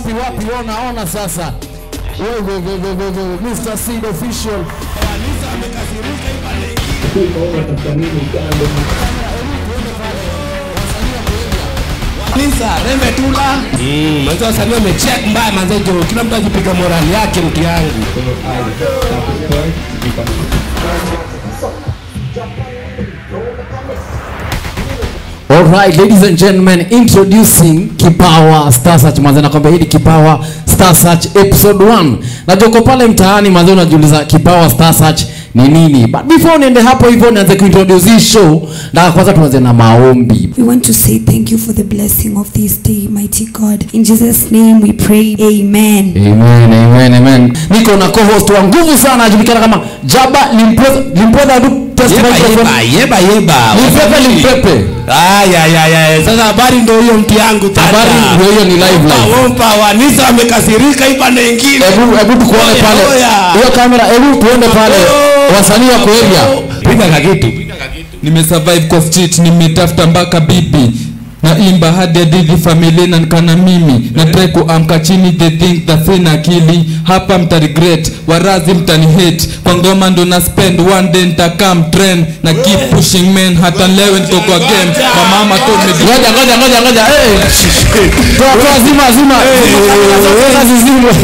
wapi wapi, ona ona sasa. Wewe wewe wewe wewe Mr. Seed official. Kanisa rembe tula. Mm, manzo wasanii wamecheck mbaya manzo jo. Kila mtu akipiga morali yake mtu yangu. Alright, ladies and gentlemen, introducing Kipawa Star Search. Manze nakwambia hii ni Kipawa Star Search episode 1. Najua uko pale mtaani manze unajiuliza Kipawa Star Search ni nini? But before niende hapo hivyo nianze kuintroduce hii show, na kwanza tuanze na maombi. We want to say thank you for the blessing of this day, mighty God. In Jesus' name we pray. Amen. Amen, amen, amen. Niko na co-host wa nguvu sana anajulikana kama Jaba Limpweza Limpweza du test Yeba microphone. yeba yeba yeba. Limpepe Limpepe. Aya ya ya. Sasa habari ndio hiyo mtu yangu tata. Habari ndio hiyo ni live live. Wompa wanisa wamekasirika ipande nyingine. Hebu hebu tukuone Oya, pale. oya. Hiyo kamera, hebu tuende pale. Wasanii wa area. Piga kakitu. nimesurvive kwa street nimetafuta mpaka bibi naimba hadi hadithi familia na nikana mimi na try kuamka chini they think that sina akili hapa mta regret warazi mtani hate kwa ngoma ndo na spend one day nitakam trend na keep pushing men hata leo niko kwa game mamama told me Ngoja ngoja ngoja ngoja. Eh. Toa toa zima zima. Kazi zima.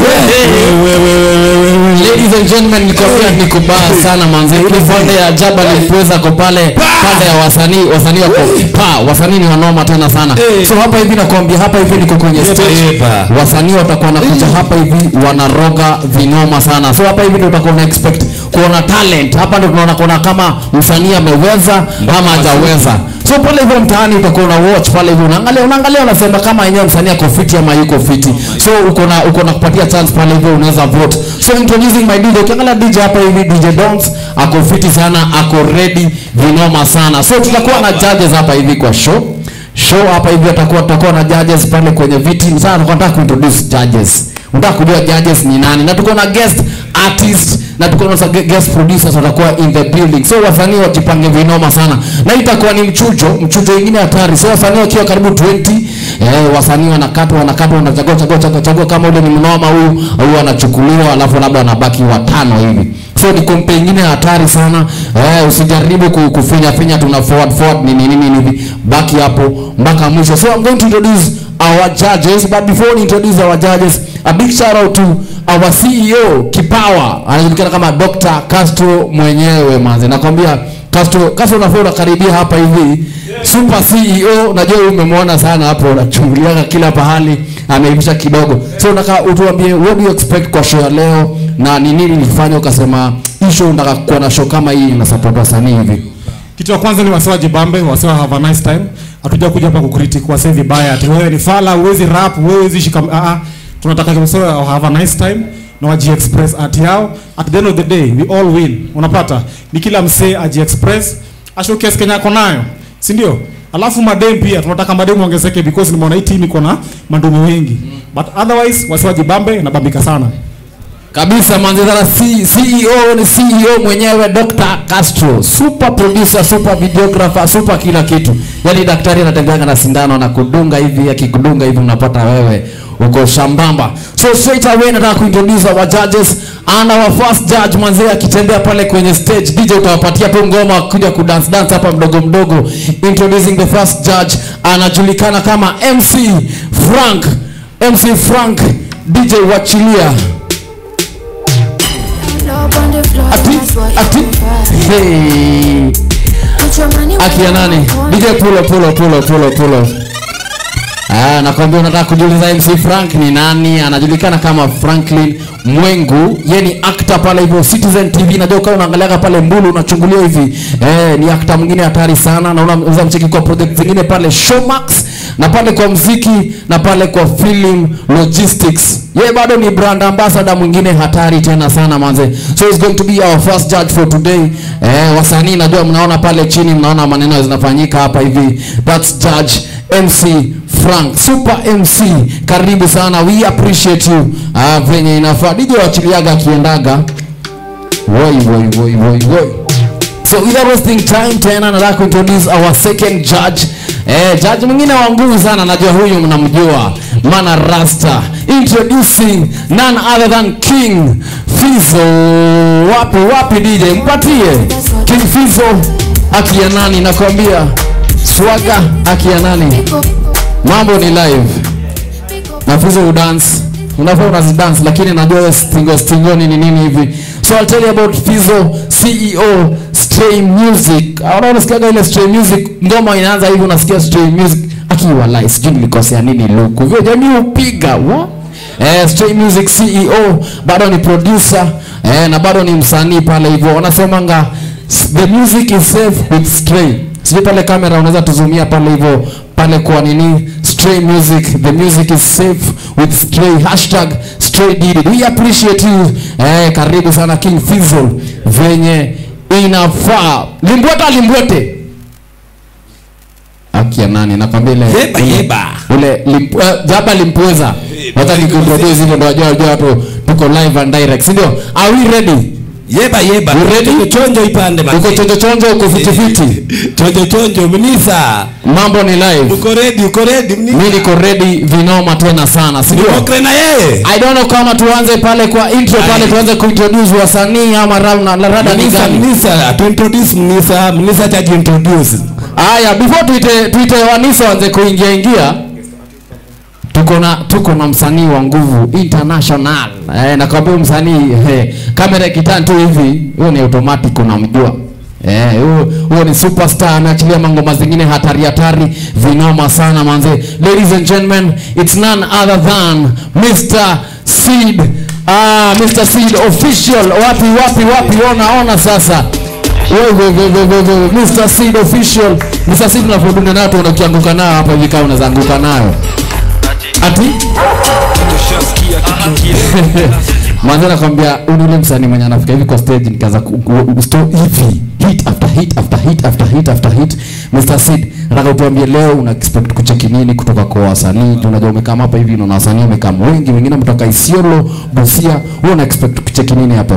Ladies and gentlemen, nikwambia ni kubaya sana manze. Ile pande ya Jaba Limpweza ko pale, pande ya wasanii, wasanii wako pa, wasanii ni wanoma tena sana. So hapa hivi nakwambia hapa hivi niko kwenye stage. yeba. Wasanii watakuwa wanakuja hapa hivi wanaroga vinoma sana. So hapa hivi ndio utakuwa una expect kuona talent. Hapa ndio tunaona kuona kama msanii ameweza ama hajaweza. So pale hivyo mtaani utakuwa una watch pale hivyo unaangalia unaangalia unasema kama yenyewe msanii ako fiti ama yuko fiti. So uko na uko na kupatia chance pale hivyo unaweza vote. So introducing my DJ. Ukiangalia DJ hapa hivi DJ Dons ako fiti sana, ako ready vinoma sana. So tutakuwa na judges hapa hivi kwa show show hapa hivi atakuwa tutakuwa na judges pale kwenye viti sasa tulikuwa nataka kuintroduce judges unataka kujua judges ni nani na tuko na guest artist na tuko na sa- guest producers watakuwa in the building so wasanii wajipange vinoma sana na hii itakuwa ni mchujo mchujo ingine hatari so wasanii wakiwa karibu 20 eh, wasanii wanakatwa wanakatwa wanachagua chagua chagua chagua kama ule ni mnoma huyu huyu anachukuliwa alafu labda anabaki watano hivi so ni kompe ingine hatari sana eh, usijaribu ku- kufinya finya tuna forward forward nini nini hivi baki hapo mpaka mwisho so i'm going to introduce our judges but before we introduce our judges a big shout out to our CEO Kipawa anajulikana kama Dr. Castro mwenyewe manze nakwambia Castro Castro unafaa unakaribia hapa hivi super CEO najua wewe umemwona sana hapo unachunguliaga kila pahali ameivisha kidogo so nataka utuambie what do you expect kwa show ya leo na ni nini nilifanya ukasema hii show nataka kuwa na show kama hii na support wasanii hivi kitu ya kwanza ni wasiwa jibambe wasiwa have a nice time hatuja kuja hapa kukritik wase vibaya ati wewe ni fala uwezi rap wewe uwezi shika ah ah tunataka wasiwa have a nice time na waji express art yao at the end of the day we all win unapata ni kila msee aji express ashowcase Kenya ako nayo si ndio alafu madem pia tunataka madem ongezeke because nimeona hii team iko na mandumu wengi but otherwise wasiwa jibambe na bambika sana kabisa manzidhara C- CEO ni CEO mwenyewe Dr. Castro super producer super videographer super kila kitu yani daktari anatembeanga na sindano anakudunga hivi akikudunga hivi unapata wewe uko shambamba so straight away nataka kuintroduce our judges and our first judge manzee akitembea pale kwenye stage DJ utawapatia tu ngoma kuja kudance dance hapa mdogo mdogo introducing the first judge anajulikana kama MC Frank MC Frank DJ wachilia ati ati hey akia nani DJ pulo pulo pulo pulo pulo Ah, nakwambia unataka kujiuliza MC Frank ni nani? Anajulikana kama Franklin Mwengu. Yeye ni actor pale hivyo Citizen TV. Najua kama unaangaliaga pale Mbulu unachungulia hivi. Eh, ni actor mwingine hatari sana na unaweza mcheki kwa project zingine pale Showmax na pale kwa mziki na pale kwa film logistics. Yeye bado ni brand ambassador mwingine hatari tena sana manze. So he's going to be our first judge for today. Eh, wasanii najua mnaona pale chini mnaona maneno zinafanyika hapa hivi. That's judge MC Frank Super MC, karibu sana, we appreciate you. Ah, venye inafaa DJ wachiliaga akiendaga woi woi woi woi woi. So without wasting time tena nataka kuintroduce our second judge. Eh, judge mwingine wa nguvu sana, najua huyu mnamjua, Mana Rasta. introducing none other than king fizo wapi wapi dj mpatie king fizo akia nani nakwambia swaga akia nani mambo ni live na fizo udance unafaa unazidance lakini najua wewe stingo stingoni ni nini hivi so I'll tell you about fizo ceo stray music Unaona unasikiaga ile stray music ngoma inaanza hivi unasikia stray music akiwa live sijui nilikosea nini luku vyo jamii upiga wa Eh, Stray Music CEO bado ni producer eh, na bado ni msanii pale hivyo wanasemanga s- the music is safe with Stray sijui pale kamera unaweza tuzumia pale hivyo pale kwa nini Stray Music the music is safe with Stray hashtag Stray did it. we appreciate you eh, karibu sana King Fizzle venye inafaa limbweta limbwete akia nani nakwambia ile Yeba, yeba. ule limp, uh, jaba limpweza hata nikiintroduce hivyo ndo wajua wajua watu tuko live and direct si ndio are we ready yeba yeba You ready? Chonjo, chonjo ipande uko manzi. chonjo chonjo uko fiti fiti chonjo chonjo mnisa mambo ni live uko ready uko ready mnisa mi niko ready vinoma tena sana si ndio Ukre na yeye I don't know kama tuanze pale kwa intro pale Aye. tuanze kuintroduce wasanii ama rada na rada ni mnisa gani mnisa tu introduce mnisa mnisa cha introduce Aya, before tuite tuite Wanisa wanze kuingia ingia, tuko na tuko na msanii wa nguvu international. Eh, nakwambia huyu msanii eh, kamera ikitani tu hivi, huyo ni automatic unamjua. Eh, huyo huyo ni superstar ameachilia mangoma zingine hatari hatari vinoma sana manze. Ladies and gentlemen, it's none other than Mr. Seed. Ah, Mr. Seed official. Wapi wapi wapi ona ona sasa. Wewe wewe wewe wewe Mr. Seed official. Mr. Seed unapodunda nayo tu unakianguka nayo hapa hivi kama unaweza anguka nayo. Ati? Mwanzo nakwambia huyu ni ule msanii mwenye anafika hivi kwa stage nikaanza ku- ku- ku- sto hivi hit after hit after hit after hit after hit. Mr. Seed, nataka utuambie leo una expect kucheki nini kutoka kwa wasanii? Juu Unajua umekaa hapa hivi unaona wasanii wamekaa wengi, wengine mtoka Isiolo, Busia. Wewe una expect kucheki nini hapo?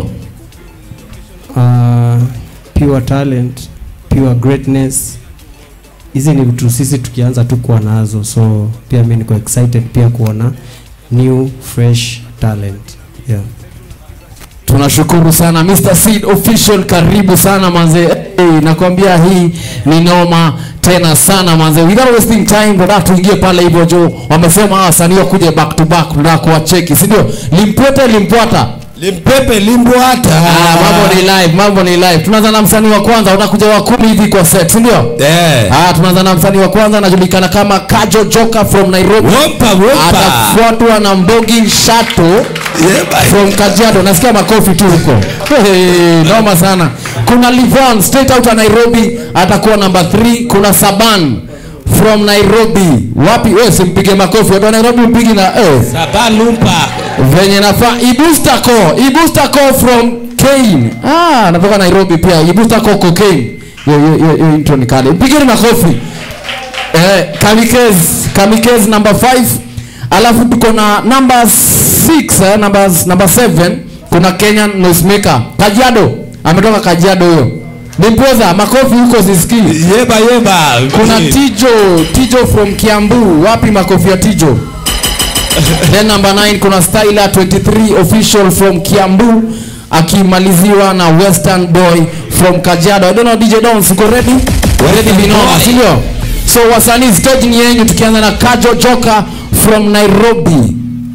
uh, pure talent pure greatness hizi ni vitu sisi tukianza tu kuwa nazo so pia mi niko excited pia kuona new fresh talent yeah. tunashukuru sana Mr. Seed official karibu sana manze hey, nakwambia hii ni noma tena sana manze without wasting time tunataka tuingie pale hivyo jo wamesema hawa wasanii wakuje back to back tunataka kuwacheki si ndio limpwete limpwata limpepe limbwata Ah, mambo ni live mambo ni live tunaanza na msanii wa kwanza unakuja wa kumi hivi kwa set si ndio eh Ah, tunaanza na msanii wa kwanza anajulikana kama Kajo Joka from Nairobi wompa wompa atafuatwa na Mbogi Shato yeba from Kajiado nasikia makofi tu huko hey, noma sana kuna Livon straight out of Nairobi atakuwa namba 3 kuna Saban from Nairobi wapi wewe simpige makofi watu wa Nairobi mpigi na eh sabalumpa venye nafaa Ibustako Ibustako from Kane ah anatoka Nairobi pia Ibustako cocaine hiyo hiyo hiyo- hiyo intro ni kale pigeni makofi eh Kamikez Kamikez number 5 alafu tuko na number 6 eh, number number 7 kuna Kenyan noisemaker Kajiado ametoka Kajiado huyo Nimpoza makofi huko sisikii yeba yeba kuna Tijo Tijo from Kiambu wapi makofi ya Tijo then number 9 kuna Styler 23 official from Kiambu akimaliziwa na Western Boy from Kajiado I don't know DJ Dons uko ready ready binoma Boy. si ndio so wasanii stage ni yenyu tukianza na Kajo Joka from Nairobi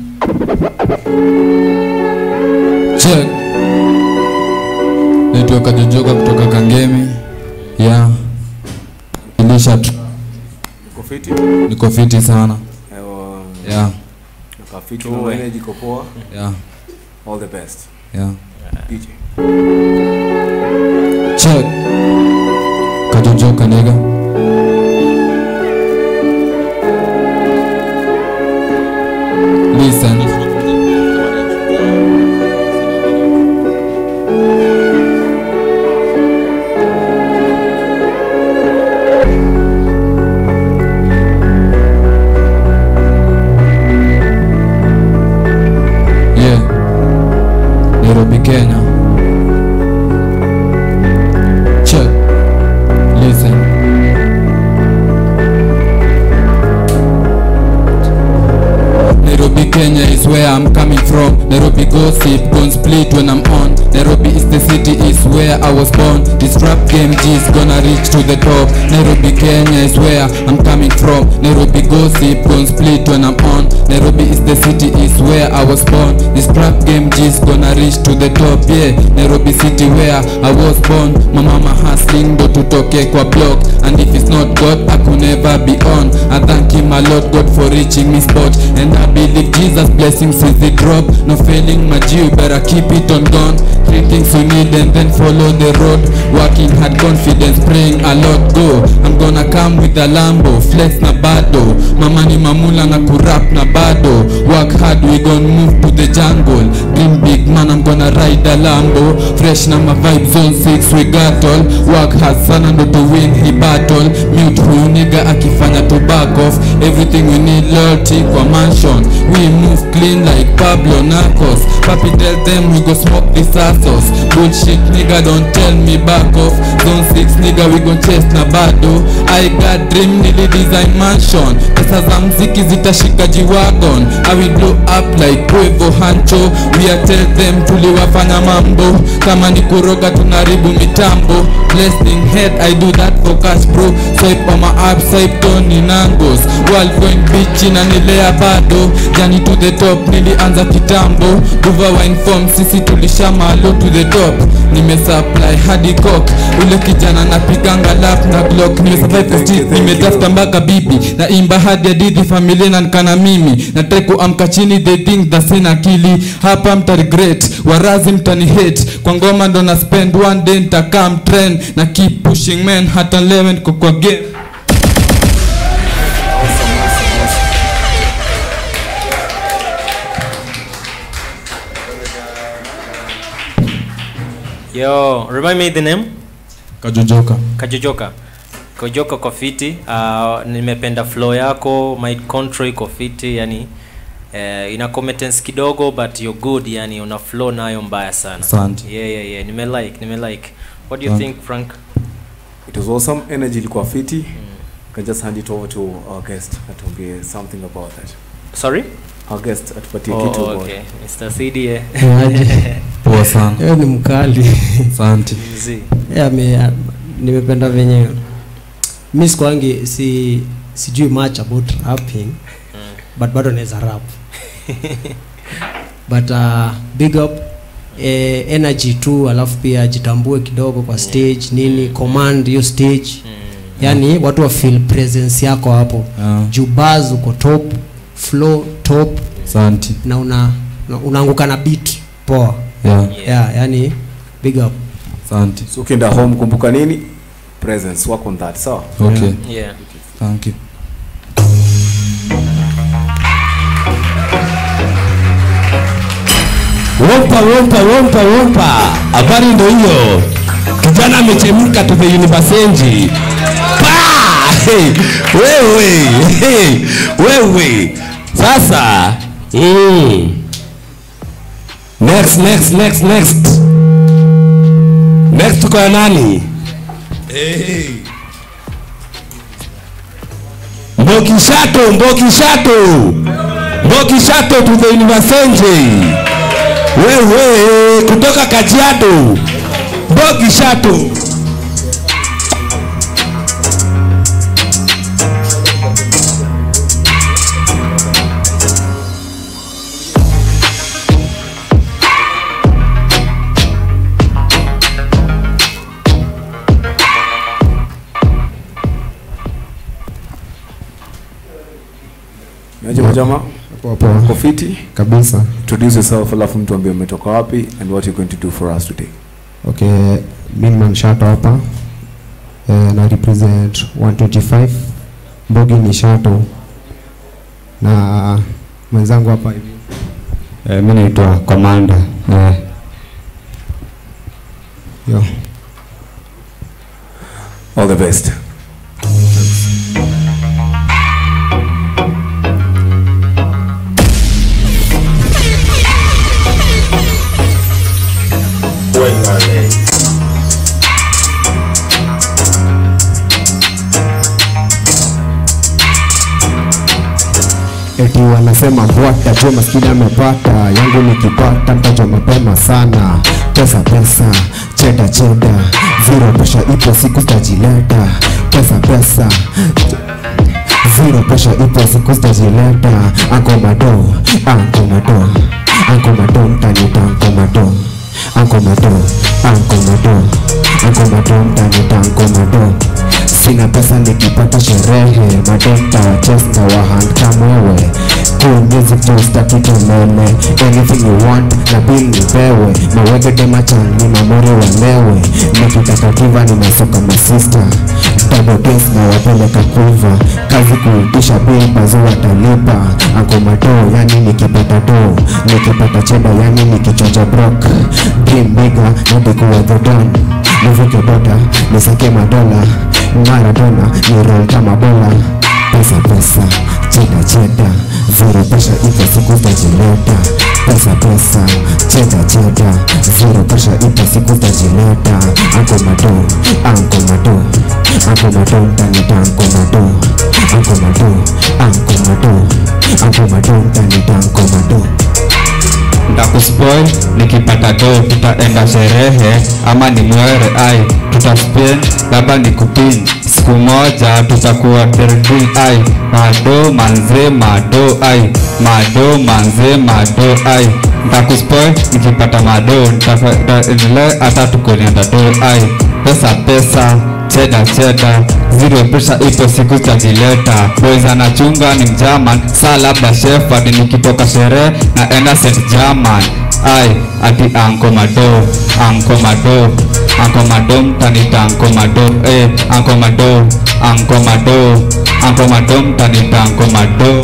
check naitwa kajojoka kutoka kangemi ya ilisha tu- niko fiti sana ya ya All the best. ya DJ. check kajojoka nigga listen yeah Nairobi Kenya I'm coming from Nairobi gossip, don't split when I'm on Nairobi is the city, is where I was born This rap game G is gonna reach to the top Nairobi, Kenya is where I'm coming from Nairobi gossip, don't split when I'm on Nairobi is the city, is where I was born This rap game G is gonna reach to the top Yeah, Nairobi city where I was born My mama hustling ndo tutoke kwa block And if it's not God, I could never be on I thank him a lot God for reaching me spot And I believe Jesus blessings is the drop No failing my G, you better keep it on gone Three things you need and then follow the road Working hard confidence, praying a lot go I'm gonna come with a Lambo, flex na bado Mama ni mamula na kurap na bado Work hard, we gon' move to the jungle Dream big man, I'm gonna ride a Lambo Fresh na my vibe zone 6, we got all Work hard sana ndo to win hi battle Mute huyu nigga akifanya to back off Everything we need loyalty kwa mansion We move clean like Pablo Narcos Papi tell them we go smoke this assos Bullshit nigga don't tell me back off Zone 6 nigga we gon chase na bado I got dream nili design mansion Pesa za mziki zitashika G-Wagon I will blow up like Quavo Hancho We are tell them tuliwafanya mambo Kama ni kuroga tunaribu mitambo Blessing head I do that for cash bro Swipe on my app swipe Tony Nangos World going bitch inanilea bado Jani to the top nilianza kitambo Duva wine form sisi tulisha malo to the top Nimesupply hadi cock Ule kijana napiganga lap na glock Nimesurvive the street nimetafuta mpaka bibi Na imba hadi hadithi familia na nkana mimi Na try kuamka chini they think that sina akili Hapa mta regret warazi mtani hate Kwa ngoma ndo na spend one day nitakam trend Na keep pushing man hata leo niko kwa game Yo, remind me the name? Kajojoka Kajojoka. Kajojoka kwa fiti. Uh, nimependa flow yako, my control iko fiti, yani eh, ina competence kidogo but you're good, yani una flow nayo mbaya sana. Asante. Yeah, yeah, yeah. Nime like, nime like. What do you Asante. think, Frank? It was awesome. Energy ilikuwa fiti. Can just hand it over to our guest atuambie something about that. Sorry? Our guest atupatie Oh, kitu about okay. Mr. CD eh. Poa sana Yeye ni mkali Asante Mzee. yeah, me, nimependa venye mi sikwangi si sijui much about rapping but bado naweza rap but uh, big up eh, energy tu alafu pia jitambue kidogo kwa stage nini command hiyo stage yani watu wa feel presence yako hapo Ah, juu bars uko top flow top Asante na una na unaanguka na beat poa yeah, yeah, yani big up Asante So ukienda home kumbuka nini? Presence, work on that. Sawa? Okay Yeah. Thank you Wompa wompa wompa wompa, habari ndo hiyo. Kijana amechemka to the university. Pa! Hey, wewe hey, wewe sasa mm. next next next next next tuko na nani? Hey. Mbokishato, Mbokishato, Mbokishato to the university wewe kutoka Kajiado, Bogi Shato. Niaje majama? Poa poa. Uko fiti? Kabisa. Introduce yourself alafu mtu ambie umetoka wapi and what you're going to do for us today. Okay, mimi Manshato hapa. Eh, na represent 125 Mbogi ni Shato na mwenzangu hapa hivi. Eh, mimi naitwa Commander. Eh. Yo. All the best. eti wanasema mbwata jua maskini amepata yangu nikipata mtajwa mapema sana pesa pesa cheda cheda zero pesha ipo siku zitajileta pesa pesa zero pesha ipo siku zitajileta ankomado ankomado ankomado mtanita ankomado ankomado ankomado ankomado mtanita ankomado sina pesa nikipata sherehe madenta wachesta wahand kamwewe cool music just akikelele anything you want na bill nipewe mawegede machangi mamori walewe nikitaka kiva nimesoka masista double days na wapeleka kuva kazi kuitisha bill bazo watalipa ankomato yani nikipata do nikipata cheda yani nikichocha brok dream bigger nadikuwa the don nivuke boda nisake madola maradona ni roll kama bola pesa pesa cheda cheda zero pesha ipo siku zitajileta pesa pesa cheda cheda zero pesha ipo siku zitajileta ankomado ankomado ankomado mtanita ankomado ankomado ankomado ankomado mtanita ankomado ndakuspoil nikipata do tutaenda sherehe ama ni mwere ai tutaspin labda ni kupin siku moja tutakuwa derby ai mado manze mado ai mado manze mado ai ndakuspoil nikipata mado nitaendelea hata tukonienda do ai pesa pesa cheda cheda zero pesa ipo siku zitajileta boys anachunga ni mjaman saa labda shefard nikitoka sherehe na enda st german ai ati anko mado anko mado anko mado mtanita anko mado eh, anko mado anko mado anko mado mtanita anko mado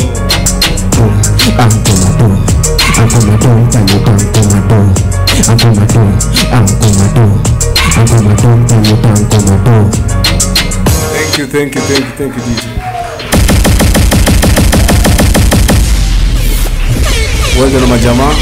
ankomado ankomado mtanita ankomado ankomado ankomado ankomado mtanita ankomado Thank you, thank you, thank you, thank you, DJ. Wewe na majamaa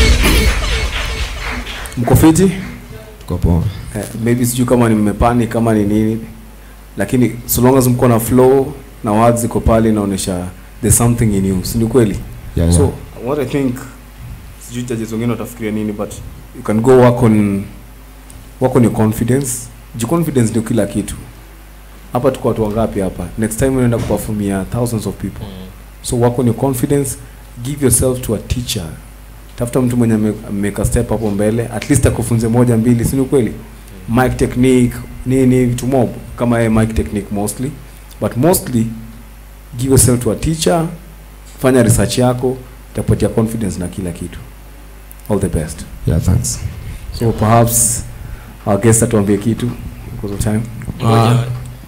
mko fiti? Mko poa. Eh, maybe sijui kama ni mmepani kama ni nini, lakini so long as mko na flow na words ziko pale inaonyesha there's something in you, si ni kweli? Yeah, So yeah. what I think sijui judges wengine watafikiria nini but you can go work on work on your confidence. Ji confidence ndio kila kitu. Hapa tuko watu wangapi hapa? Next time unaenda kuperformia thousands of people. So work on your confidence, give yourself to a teacher. Tafuta mtu mwenye ame- ameweka step hapo mbele, at least akufunze moja mbili, si ni kweli? Mic technique, nini vitu mob kama yeye mic technique mostly, but mostly give yourself to a teacher, fanya research yako, itakupatia confidence na kila kitu. All the best. Yeah, thanks. So perhaps our guest atuambie kitu because of time. Ah.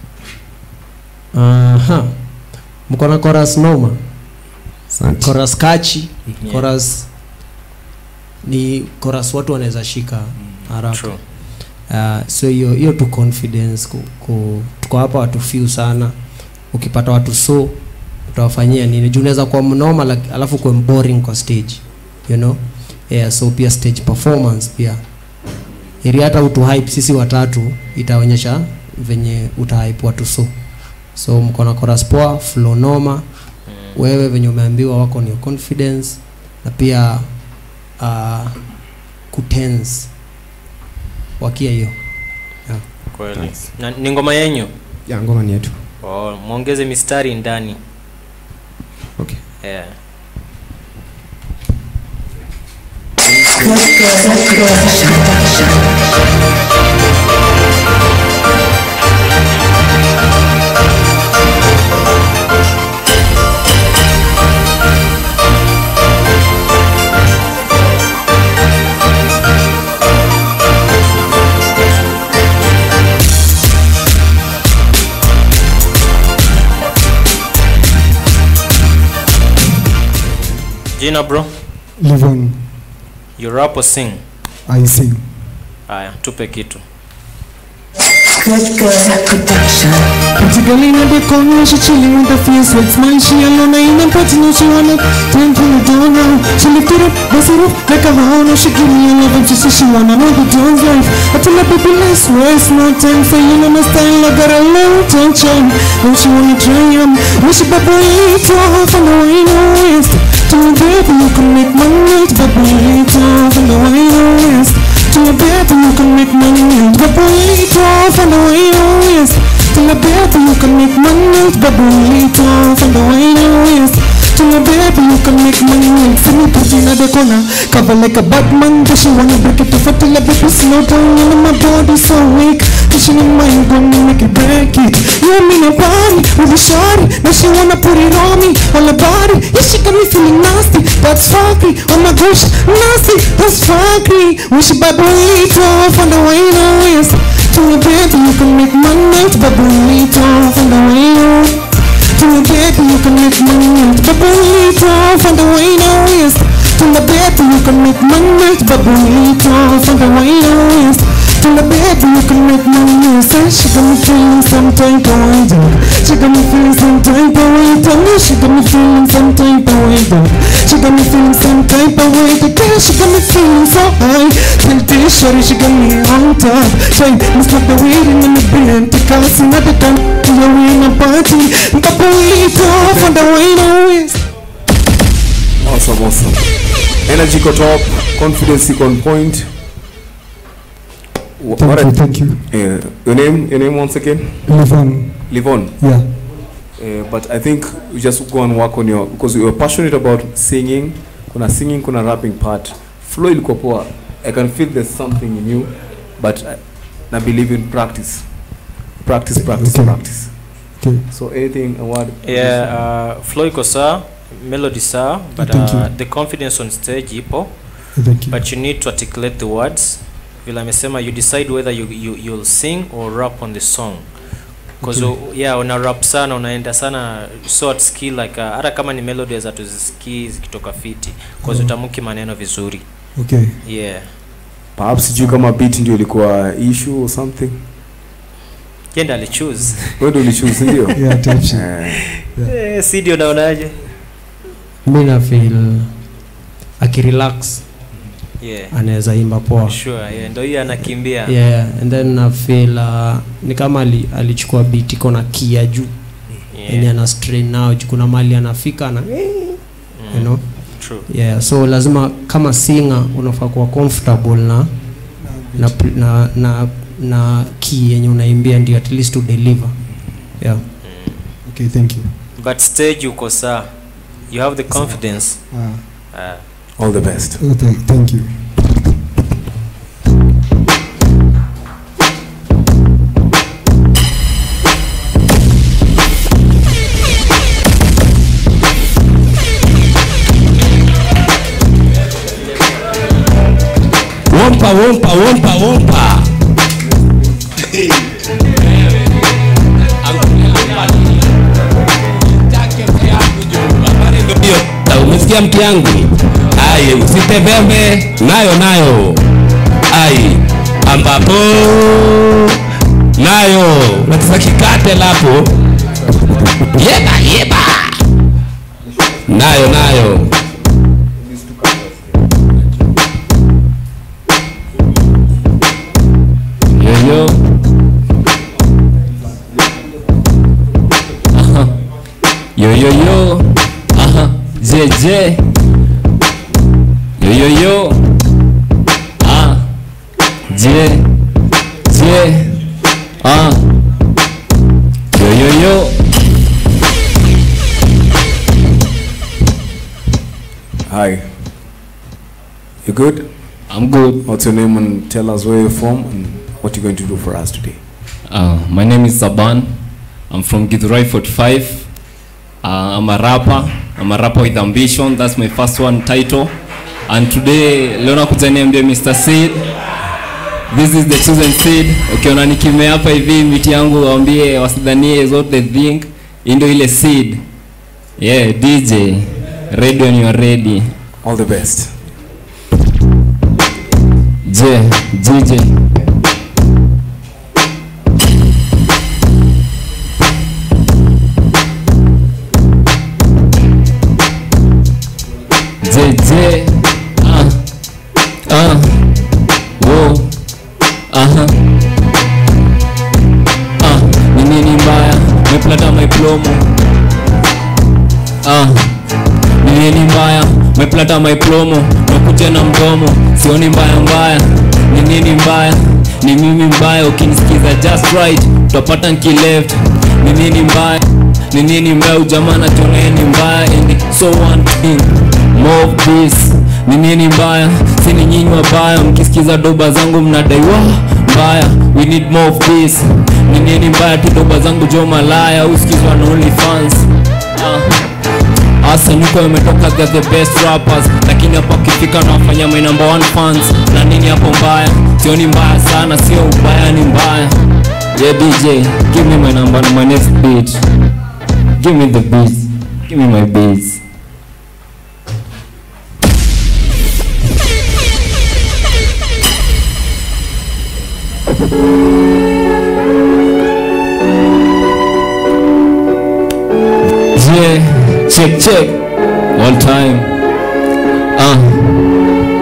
Aha. Mko na chorus noma? Asante. Chorus kachi, Yeah. chorus ni chorus watu wanaweza shika haraka. True. Uh, so hiyo hiyo tu confidence ku, ku, tuko hapa watu few sana. Ukipata watu so utawafanyia nini? Juu unaweza kuwa mnoma lak- alafu kuwe boring kwa stage. You know? Yeah, so pia stage performance pia. Ili hata utu hype sisi watatu itaonyesha venye utahype watu so. So mko na chorus poa, flow noma. Wewe venye umeambiwa wako ni confidence na pia uh, kutense wakia hiyo yeah. Kweli. Na ni ngoma yenyu? Ya ngoma ni yetu. Oh, muongeze mistari ndani. Okay. Yeah. Jina bro? Live on. You rap or sing? I sing. Haya, tupe kitu. Particularly in the corner, she chilling with the face with smile. She alone, I ain't party, no, she wanna turn from the door now. She lift it up, bust it up like a hound. Now she give me a love and she say she wanna know the Jones life. I tell her, baby, let's waste no time for you. Know my style, I got a long tension. Now she wanna try 'em. Wish she baby, eat her half an hour in her waist. To my baby, you can make my night, but we off on the way west. To my baby, you can make my night, but we off on the way west. To my baby, you can make my night, but we off on the way west. To my baby, you can make my night. See me putting at the corner, cover like a Batman. Does she wanna break it off until I baby slow down? And my body so weak. Pushing in my gonna make it break it. You and me no party with a shawty. Now she wanna put it on me, on the body. Yeah, she got me feeling nasty. That's funky. Oh my gosh, nasty. That's funky. We should buy burrito on the way to west. To my baby, you can make my night, but burrito on the way to to my baby, you can make my night, but burrito on the way to west. To my baby, you can make my night, but burrito on the way to west. To my baby, you can make my night. Say she got me feeling some type of way, dog. She got me feeling some type of way, dog. She got me feeling some type of way, dog. She got me feeling some type of way, dog. Girl, she got me feeling so high. Tell this shorty she got me on top. Say, me stop the waiting in the bed, take us another time. You're in a party, but burrito on the way to west. Awesome, awesome. Energy iko top, confidence iko on point. Wh- Thank what you, I- thank you. Uh, your name, your name once again? Livon. Livon. Yeah. Uh, but I think you just go and work on your because you are passionate about singing. Kuna singing, kuna rapping part. Flow ilikuwa poa. I can feel there's something in you, but I, I believe in practice. Practice, practice, Okay. practice. Okay. So anything, a word? yeah uh, flow iko sawa melody sawa but Thank uh, you. the confidence on stage ipo Thank you. but you need to articulate the words vile amesema you decide whether you, you, you'll sing or rap on the song because Okay. yeah una rap sana unaenda sana so at skill like uh, hata kama ni melody za tuzisikii zikitoka fiti cause Oh. utamuki maneno vizuri Okay. yeah Perhaps sijui kama beat ndio ilikuwa issue or something. yenda alichoose Wewe ndio ulichoose ndio? Yeah, type shit. Eh. eh, Sidi unaonaje mi na feel akirelax yeah anaweza imba poa sure yeah ndio hiyo anakimbia yeah and then na feel uh, ni kama ali, alichukua beat iko na kia juu Yeah. yani ana strain nao juu kuna mali anafika na you know True. yeah so lazima kama singer unafaa kuwa comfortable na na na na, na key yenye unaimbia ndio at least to deliver yeah Okay, thank you. but stage uko saa you have the confidence Ah. uh, All the best. Oh, thank, thank you. Wompa, wompa, wompa, wompa. Ndio, umesikia mtu yangu ai usitevembe nayo nayo ai ambapo nayo unataka kikate lapo yeba yeba nayo nayo yoyo Aha. Yo yo yo. Aha. Je je. Yo yo yo. Ah. Je. Je. Ah. Yo yo yo. Hi. You good? I'm good. What's your name and tell us where you're from and what you're going to do for us today? Uh, my name is Saban. I'm from Githurai 45. Uh, I'm a rapper. I'm a rapper with ambition. That's my first one title. And today leo nakuja niambie Mr. Seed. This is the chosen seed. Ukiona nikimea hapa hivi miti yangu waambie wasidhanie is what they think. Hii ndio ile seed. Yeah, DJ. Ready when you are ready. All the best. Je, JJ. JJ. Ah. Ah. Wo. Aha. Ah, ni nini mbaya? Meplata my promo. Ah. Ni nini mbaya? utapata my promo nakuja na mdomo sioni mbaya mbaya ni nini mbaya ni mimi mbaya ukinisikiza just right utapata nkileft ni nini mbaya ni nini mbaya ujamaa natonee ni mbaya and so one thing more of this ni nini mbaya sini nyinyi wabaya mkisikiza doba zangu mnadaiwa mbaya we need more of this ni nini mbaya tu doba zangu jo malaya usikizwa na only fans uh. Asa niko imetoka they're the best rappers lakini hapa ukifika na wafanya my number one fans na nini hapo mbaya sioni mbaya sana sio ubaya ni mbaya yeah DJ give me my number my next beat give me the beat give me my beats Yeah, check, check. One time. Uh.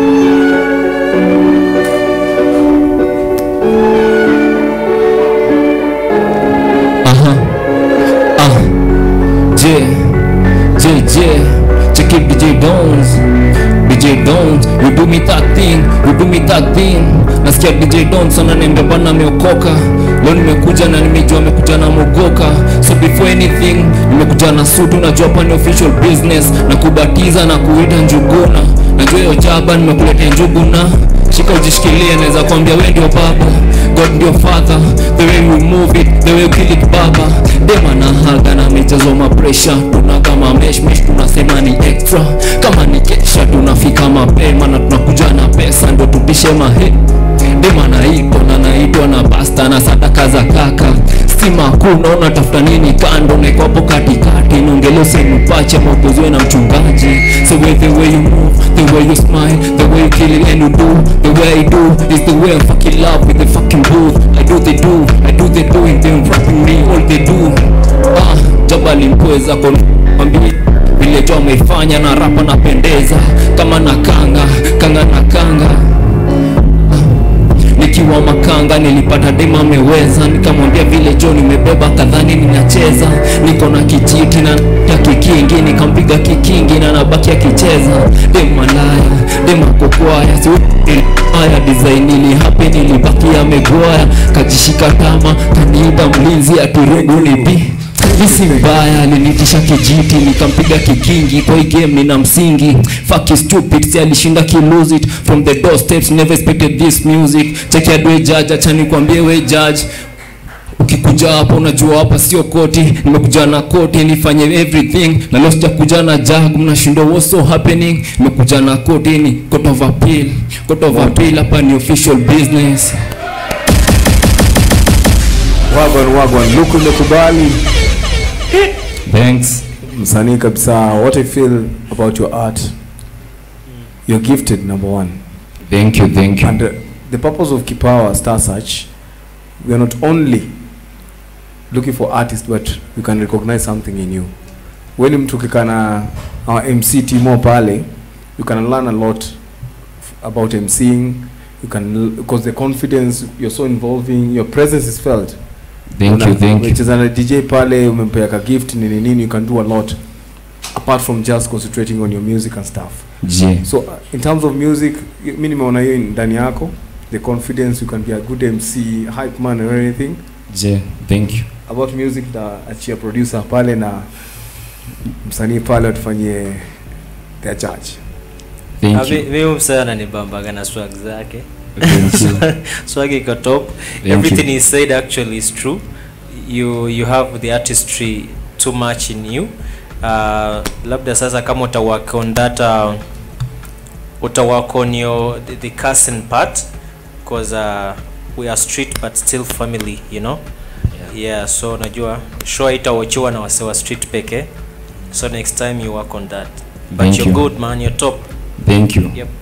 Uh-huh. Uh. Yeah, yeah, yeah. Check it, DJ Dons. DJ Dons, you do me that thing, you do me that thing. Nasikia DJ Dons ananiambia bana ameokoka. Leo nimekuja na nimejua amekuja na mogoka. So before anything, nimekuja na suit, unajua hapa ni official business. Na kubatiza na kuita njuguna. Najua hiyo jaba nimekuletea njuguna. Shika ujishikilie, naweza kuambia wewe ndio baba. God ndio father, the way we move it, the way we kill it baba. Dema na haga na michezo ma pressure, tuna kama mesh mesh, tunasema ni extra. Kama ni kesha tunafika mapema na tunakuja na pesa ndo tupishe mahe. Dema naitwa na naitwa na basta na sadaka za kaka. Stima hakuna, unatafuta nini kando? Naiko hapo katikati, niongelee sehemu pache, maupozwe na mchungaji. So with the way you move, the way you smile, the way you kill it and you do, the way I do is the way I fucking love with the fucking booth. I do they do, I do they doing, them rapping me all they do. Ah, jabali mpweza kwa mwambie vile jo ameifanya na rapa napendeza kama na kanga kanga na kanga nikiwa makanga nilipata dema ameweza nikamwambia vile jo nimebeba kadhani ninacheza niko na kijiti na ya kikingi nikampiga kikingi na nabaki akicheza demalaya demakokwaya aya design ili hape nilibaki amegwaya kajishika tama kaniida mlinzi atirengu ni bi Hisi mbaya alinitisha kijiti nikampiga kikingi kwa hii game nina msingi fuck is stupid si alishinda ki lose it from the doorsteps never expected this music check ya dwe judge acha nikwambie we judge ukikuja hapa unajua hapa sio koti nimekuja na koti nifanye everything na leo sijakuja na jag mnashindwa what's so happening nimekuja na koti ni court of appeal court of appeal hapa ni official business wagwan wagwan luku umekubali thanks msanii kabisa what i feel about your art you're gifted number one thank you thank you and uh, the purpose of kipawa star search we are not only looking for artists but we can recognize something in you weni mtu ukikana our mc timo pale you can learn a lot f- about mcing you can because the confidence you're so involving your presence is felt Thank you, thank you. umecheza na dj pale umempea ka gift nini nini you can do a lot apart from just concentrating on your music and stuff Je. so uh, in terms of music y- mi nimeona hiyo ndani yako the confidence you can be a good mc hype man and everything Je, thank you about music na achia producer pale na msanii pale watufanyie their judge Thank you. mi msee ananibambaga na swag zake Thank you. swag iko top Thank everything you. he said actually is true you you have the artistry too much in you uh, labda sasa kama utawak on that uh, utawak on your the, the cousin part because uh, we are street but still family you know yeah, yeah so najua show itawachiwa na wase wa street peke so next time you work on that but Thank you're you. good man you're top Thank you. yep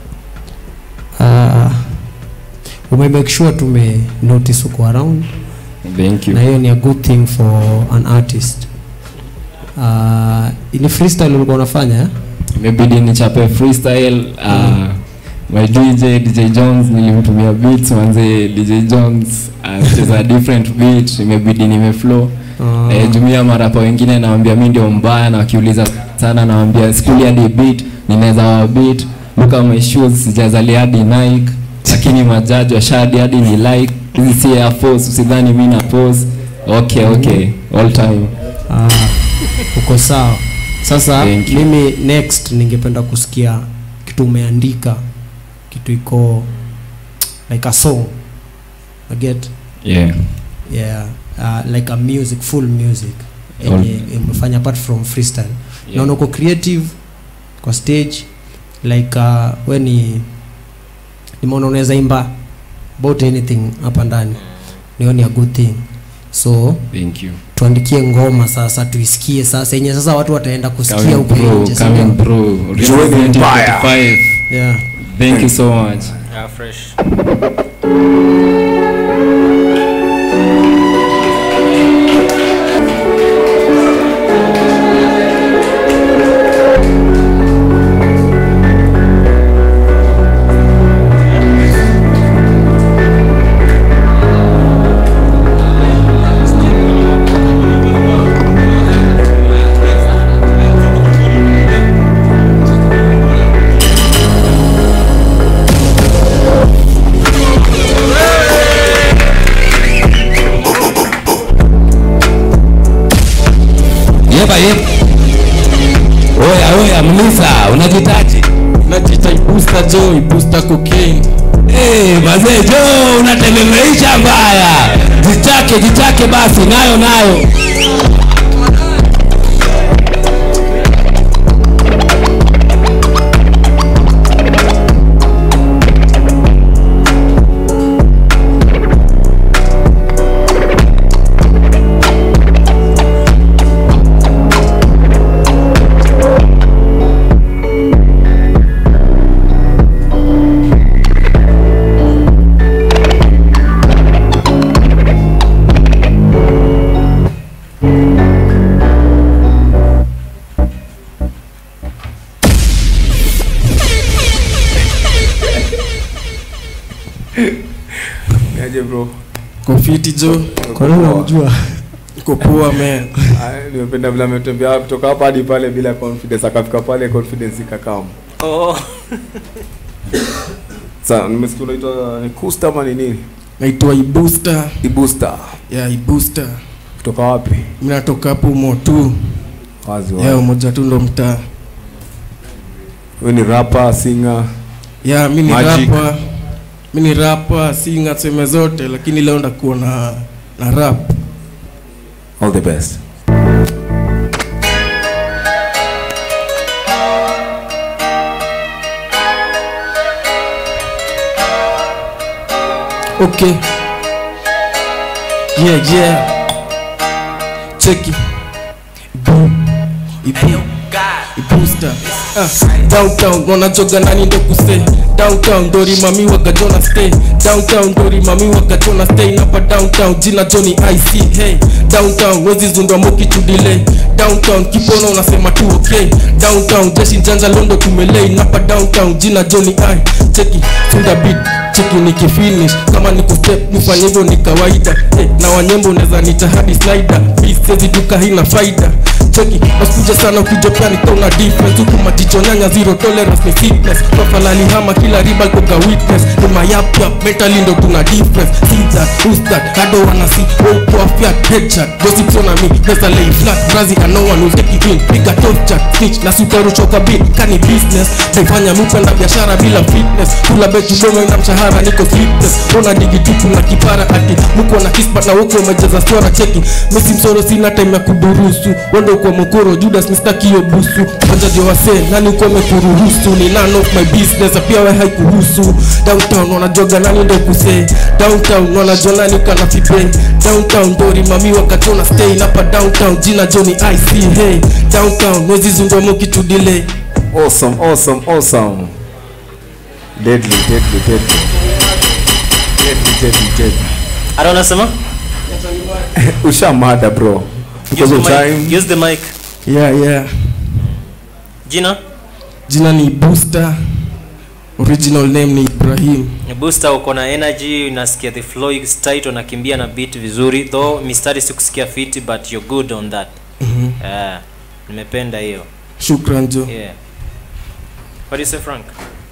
uh, ume make sure tume notice uko around Thank you. na hiyo ni a good thing for an artist uh, ni freestyle ulikuwa unafanya eh? imebidi nichape freestyle uh, my DJ DJ Jones nilimtumia beats manze DJ Jones anacheza different beat imebidi nimeflow Ah. eh, jumia marapa wengine nawambia mi ndio mbaya na wakiuliza sana nawambia skuli hadi beat ninaweza wabit look at my shoes sijazalia hadi Nike lakini majaji washadi hadi ni like hizi si Air Force usidhani mimi na pose okay okay all time Ah, uko sawa sasa Thank you. mimi next ningependa kusikia kitu umeandika kitu iko like a song I get yeah yeah uh, like a music full music yenye umefanya apart from freestyle Yeah. naona uko creative kwa stage like uh, we ni nimeona unaweza imba about anything hapa ndani nioni a good thing so thank you tuandikie ngoma sasa tuisikie sasa yenye sasa watu wataenda kusikia coming huko through nje si coming ndio? through Joining Mbaya. 2025 yeah thank you so much Yeah, fresh. Yeba yeba. Oya oya Mlisa, unajitaji? najita ibusta jo ibusta cocaine Eh, mazee jo unatememeisha mbaya. Jichake jichake basi nayo nayo. Niaje bro? kofiti jo kwa nini unamjua uko poa man Ah, Nimependa vile ametembea kutoka hapa hadi pale bila confidence, akafika pale confidence ikakam. Oh. Sasa nimesikia unaitwa ni Kusta ama ni nini? naitwa ibusta Ibusta. ya ibusta Kutoka wapi? mi natoka hapo motu Wazi ya wazi. moja tu ndo mtaa Wewe ni rapper, singer. ya mi ni Magic. rapa mi ni rapa singa seme zote lakini leo ndakuwa na na rap All the best. okay yeah yeah cheki boom ibu ibusta ah, downtown wanajoga nani ndo kuse downtown ndori mami wakajona stay downtown ndori mami wakajona stay napa downtown jina joni ic hey downtown wezi zundwa moki tudile downtown kipono unasema tu okay downtown jeshi njanja londo tumelei napa downtown jina joni i cheki sunda beat cheki nikifinish kama ni kustep nifanye hivyo ni kawaida hey, na wanyembo unaweza nita hadi slider bisezi duka hina faida cheki wasikuja sana ukijopea nikauna difference huku majicho nyanya zero tolerance ni fitness tofalali hama kila riba koka witness ni mayapyap mentally ndo tuna difference see that who's that hado wanna see oh poor fiat headshot gossip on me nesa lay flat brazi and no one will take it in piga top chat snitch na sutaruchoka beat kani business naifanya mupenda biashara bila fitness kula betu dome na mshahara niko sleepless ona digi tupu na kipara ati muko na kispat na wote umejeza swara cheki mesi msoro sina time ya kudurusu wendo kwa mokoro judas mistaki hiyo busu wajaji wase nani uko amekuruhusu ni none of my business na pia we haikuhusu downtown wanajoga nani ndo kuse downtown wanajua nani kana fibe downtown dori mami wakatona stay napa downtown jina joni ic hey downtown mwezi zungwa mokitudile Awesome, awesome, awesome. Deadly, deadly, deadly. Deadly, deadly, deadly. Ara unasema? Ushamada bro. Use Because the of time. mic. Use the mic. yeah yeah Jina? jina ni booster original name ni ibrahim Booster uko na energy, unasikia the flow is tight, unakimbia na beat vizuri. Though mistari sikusikia fit but you're good on that. Mhm. Yeah. Nimependa hiyo. shukran jo Yeah. What do you say, Frank?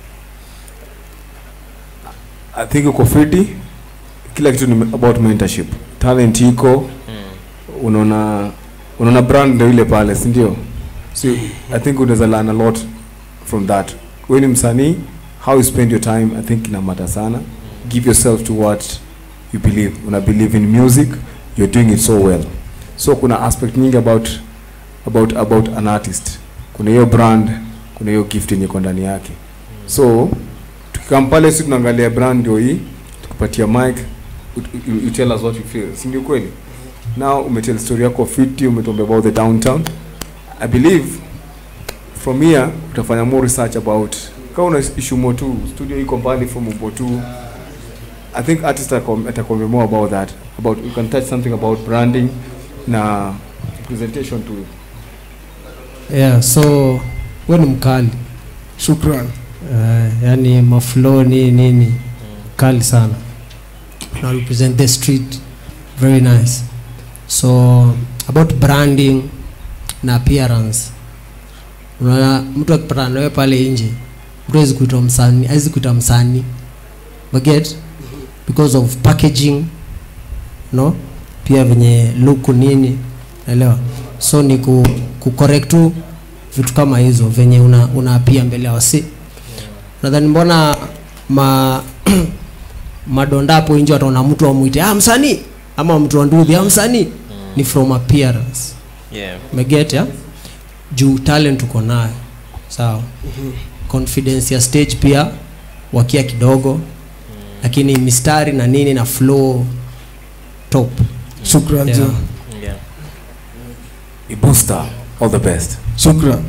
I think uko fiti kila kitu ni about mentorship talent iko unaona unaona brand ndio ile pale si ndio so i think unaweza learn a lot from that wewe ni msanii how you spend your time i think ina matter sana give yourself to what you believe una believe in music you're doing it so well so kuna aspect nyingi about about about an artist kuna hiyo brand kuna hiyo gift yenye iko ndani yake so tukikam pale si tunaangalia brand ndio hii tukupatia mic you, you, you tell us what you feel si ndio kweli now umetell story yako fiti umetuambia about the downtown i believe from here utafanya more research about kama una issue more tu studio iko mbali from upo tu i think artist atakom- atakwambia more about that about you can touch something about branding na presentation tu yeah so we ni mkali shukran uh, yani maflow nini nini kali sana na represent the street very nice so about branding na appearance unaona mtu akipatana nawe pale nje mtu awezi kuitwa msanii awezi kuita msanii baget because of packaging no pia venye luku nini naelewa so ni ku, ku correct tu vitu kama hizo venye una, una pia mbele ya wasi nadhani mbona ma madonda hapo nje wataona mtu amwite ah msanii ama mtu wa ndudhi ah msanii ni from appearance Yeah. umeget ya juu talent uko nayo sawa confidence ya stage pia wakia kidogo lakini mistari na nini na flow top Shukran, yeah. Joe. Yeah. Ibusta all the best shukran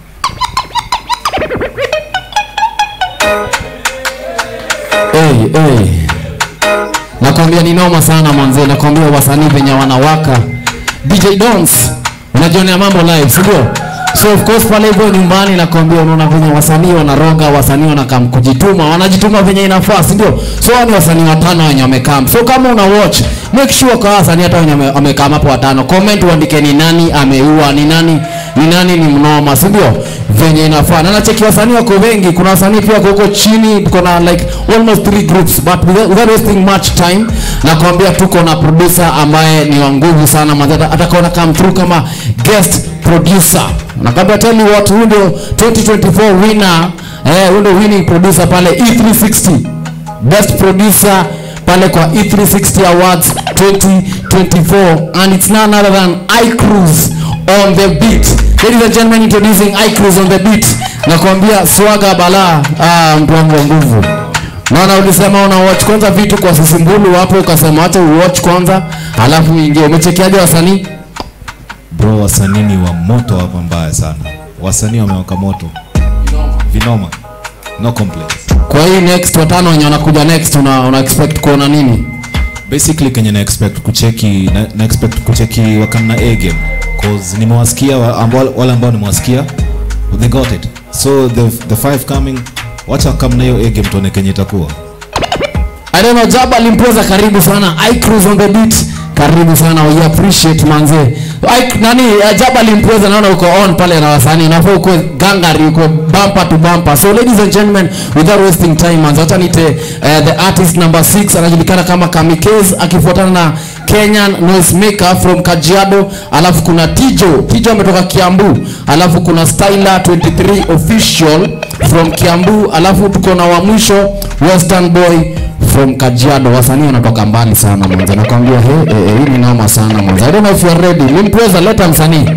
hey, hey. nakwambia ni noma sana manze nakwambia wasanii venye wanawaka dj dons unajionea mambo live sindio so of course pale hivyo nyumbani nakwambia unaona venye wasanii wanaroga wasanii wanakam kujituma wanajituma venye inafaa sindio so hao ni wasanii watano wenye wamekam so kama una watch make sure kwa wasanii hata wenye wame- wamekam hapo watano comment uandike ni nani ameua ni nani ni nani ni mnoma sindio venye inafaa na nacheki wasanii wako wengi kuna wasanii pia wako huko chini tuko na like almost three groups but without without wasting much time nakwambia tuko na producer ambaye ni wa nguvu sana manze ata- atakaona come through kama guest producer nakwambia tell you what huyu ndio 2024 winner eh huyu ndio winning producer pale E360 best producer pale kwa E360 Awards 2024 and it's none other than iCruise on the beat. Ladies and gentlemen, introducing iCruise on the beat. Nakwambia swaga bala, ah, mtu wangu wa nguvu. Naona ulisema una watch kwanza vitu kwa sisimbulu hapo ukasema acha uwatch kwanza alafu uingie. Umechekiaje wasanii? bro wasanii ni wa moto hapa mbaya sana wasanii wamewaka moto vinoma no complaints Kwa hii next watano wenye wanakuja next una, una expect kuona nini? basically kenye na expect kucheki na, na expect kucheki wakana a game cause nimewasikia wa- ambao- wale ambao nimewasikia they got it so the, the five coming wacha kama na hiyo a game tuone kenye itakuwa I don't know, Jaba Limpoza karibu sana. iCruise on the beat. Karibu sana. We appreciate manze. I, nani uh, Jaba Limpoza naona uko on pale na wasanii. Unafaa uko gangari uko bumper to bumper. So ladies and gentlemen, without wasting time manze, acha nite uh, the artist number 6 anajulikana kama Kamikez akifuatana na Kenyan noisemaker from Kajiado, alafu kuna Tijo. Tijo ametoka Kiambu, alafu kuna Styler 23 official from Kiambu, alafu tuko na wa mwisho Western Boy from Kajiado. Wasanii wanatoka mbali sana mwanzo, nakwambia he, he, he, hii ni noma sana mwanzo. I don't know if you are ready. Limpreza, leta msanii.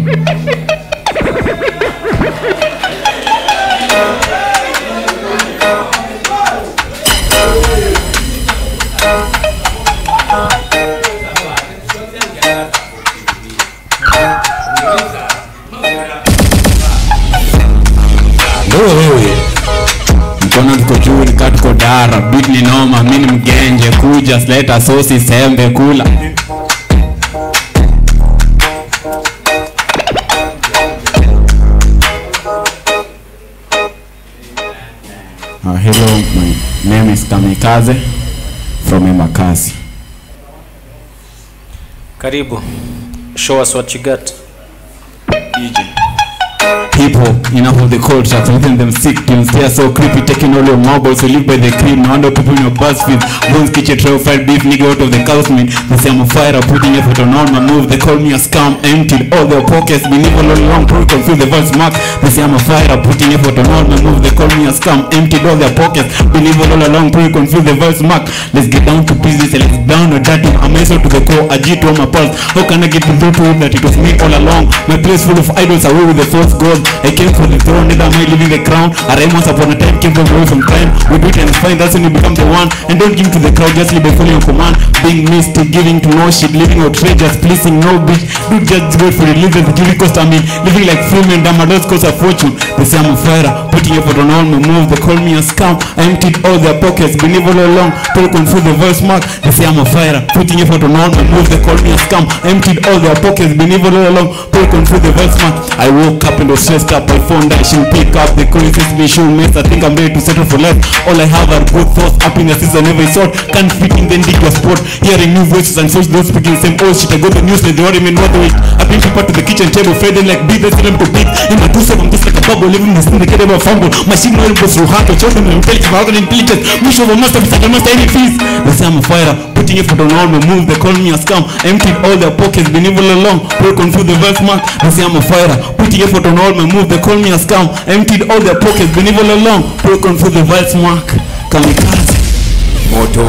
mkono tuko juu nika tuko dara beat ni noma mi ni mgenje kuja sleta sosi sembe kula Uh, hello, my name is Kamikaze from Embakasi. Karibu. Show us what you got. DJ. people enough of the cold tracks within them sick teams they are so creepy taking all your marbles you live by the cream no wonder people in your bus feeds bones kitchen trail fried beef nigga out of the cow's meat they say I'm a fire putting effort on all my move they call me a scam emptied all their pockets been evil all along probably confuse the verse mark they say I'm a fire putting effort on all my move they call me a scam emptied all their pockets been evil all along probably confuse the verse mark let's get down to business and let's down or dirty I'm also to the core a G to all my pulse how can I get to through to him that it was me all along my place full of idols away with the false god I came for the throne neither am I living the crown I rhyme once upon a time came from away from crime we do it and it's fine that's when you become the one and don't give to the crowd just live by following your command being missed giving to no shit living outrageous pleasing no bitch do just good for religion the giving cost I mean living like freeman damn adults cost a fortune they say I'm a fighter putting effort on all my moves they call me a scam I emptied all their pockets been evil all along people confuse the verse mark they say I'm a fighter putting effort on all my moves they call me a scam I emptied all their pockets been evil all along people confuse the verse mark I woke up and was stressed up my phone that should pick up the coincidence me should mess I think I'm ready to settle for life all I have are good thoughts happiness is on every sort can't fit in the individual sport hearing new voices and such those speaking the same old shit I got the news like they don't even know the weight I bring people to the kitchen table fading like beat they them to beat in my two self I'm just like a bubble living this thing they get ever fumble my signal goes through heart or children and intelligence my other intelligence wish of a master beside a master any fees they say I'm a fighter putting effort on all my moves they call me a scam I emptied all their pockets been evil along people confuse the verse mark they say I'm a fighter putting effort on all my moves they call me a scam I emptied all their pockets been evil along people confuse the verse mark kamikaze moto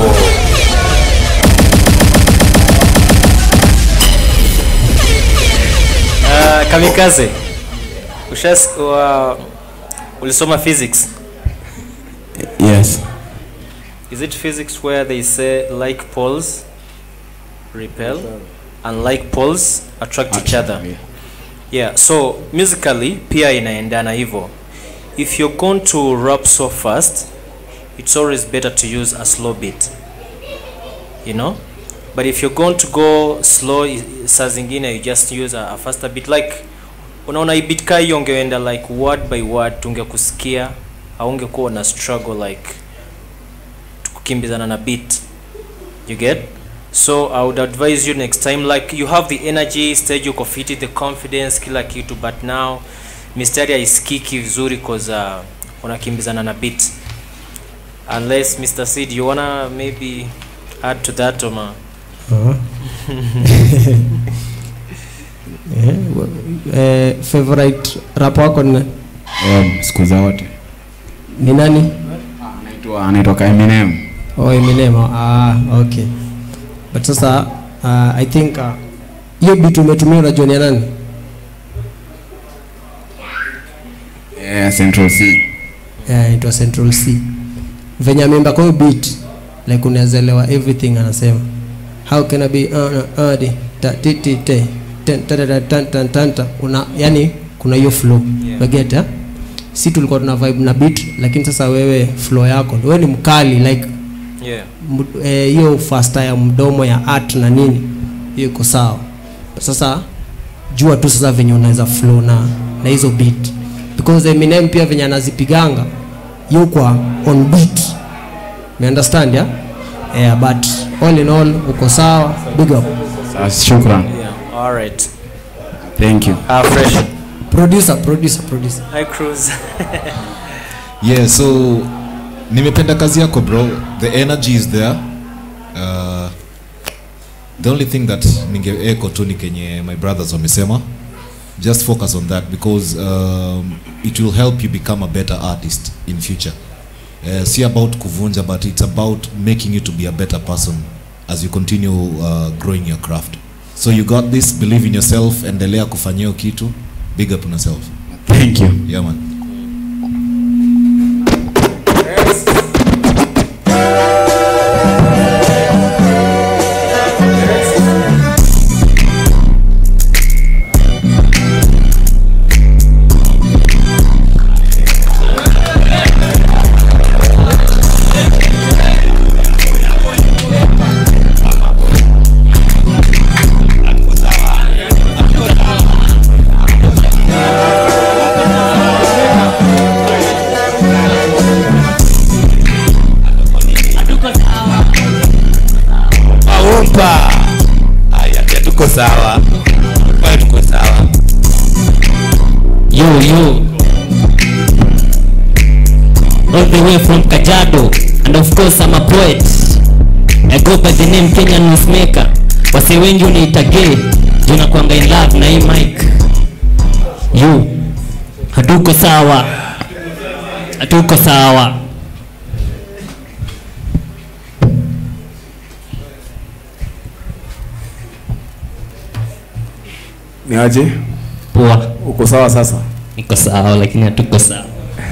Uh, kamikaze ushas wa, ulisoma physics yes is it physics where they say like poles repel and like poles attract each other yeah so musically pia inaendana hivyo if you're going to rap so fast it's always better to use a slow beat you know but if you're going to go slow i- saa zingine you just use a, a faster beat like unaona hii beat kaa hiyo ungeenda like word by word tungekusikia aungekuwa na struggle like kukimbizana na beat you get so i would advise you next time like you have the energy stage uko fiti the confidence kila kitu but now mistari haisikiki vizuri cause uh, unakimbizana na beat unless mr sid you wanna maybe add to that oma Uh-huh. Eh, wa- eh, favorite rap wako ni, um, siku zote ni nani anaitwa anaitwa Eminem oh Eminem ah okay but sasa uh, i think uh, hiyo beat umetumia unajua ni ya nani yeah, Central C yeah, inaitwa Central C venye ameimba kwa hiyo beat like unaelewa everything anasema how can I be uh, uh, uh, di, ta, ti, ti, te, ten, ta, ta, ta, tan, tan, tan, ta. una yani kuna hiyo flow Yeah. yeah. eh? si tulikuwa tuna vibe na beat lakini sasa wewe flow yako wewe ni mkali like yeah md- eh, hiyo eh, fasta ya mdomo ya art na nini hiyo iko sawa sasa jua tu sasa venye unaweza flow na na hizo beat because Eminem pia venye anazipiganga yu kwa on beat me understand ya yeah, but all in all uko sawa big up Sawa, shukran yeah all right thank you uh, fresh producer producer producer hi cruise yeah so nimependa kazi yako bro the energy is there uh, the only thing that ningeeko tu ni kenye my brothers wamesema just focus on that because um, it will help you become a better artist in future uh, see about kuvunja but it's about making you to be a better person as you continue uh, growing your craft so you got this believe in yourself endelea kufanyia hiyo kitu big up on yourself thank you yeah man Aumpa. Haya, pia tuko sawa. Pia tuko sawa. Yo, yo. All the way from Kajiado, and of course I'm a poet. I go by the name Kenyan Newsmaker. Wase wengi uniita gay, juu nakuanga in love na hii mic. Yo, hatuko sawa, hatuko sawa. Ni aje? Poa. Uko sawa sasa? Niko sawa lakini hatuko sawa.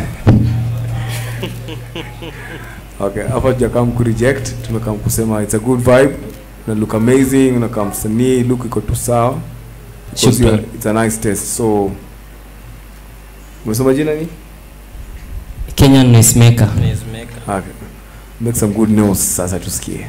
Okay, hapa tujakam ku reject, tumekam kusema it's a good vibe. Una look amazing, unakaa msanii, look iko tu sawa. Because you are- Shukran. It's a nice test. So Umesema jina ni? Kenyan Newsmaker. Okay. Make some good news sasa tusikie.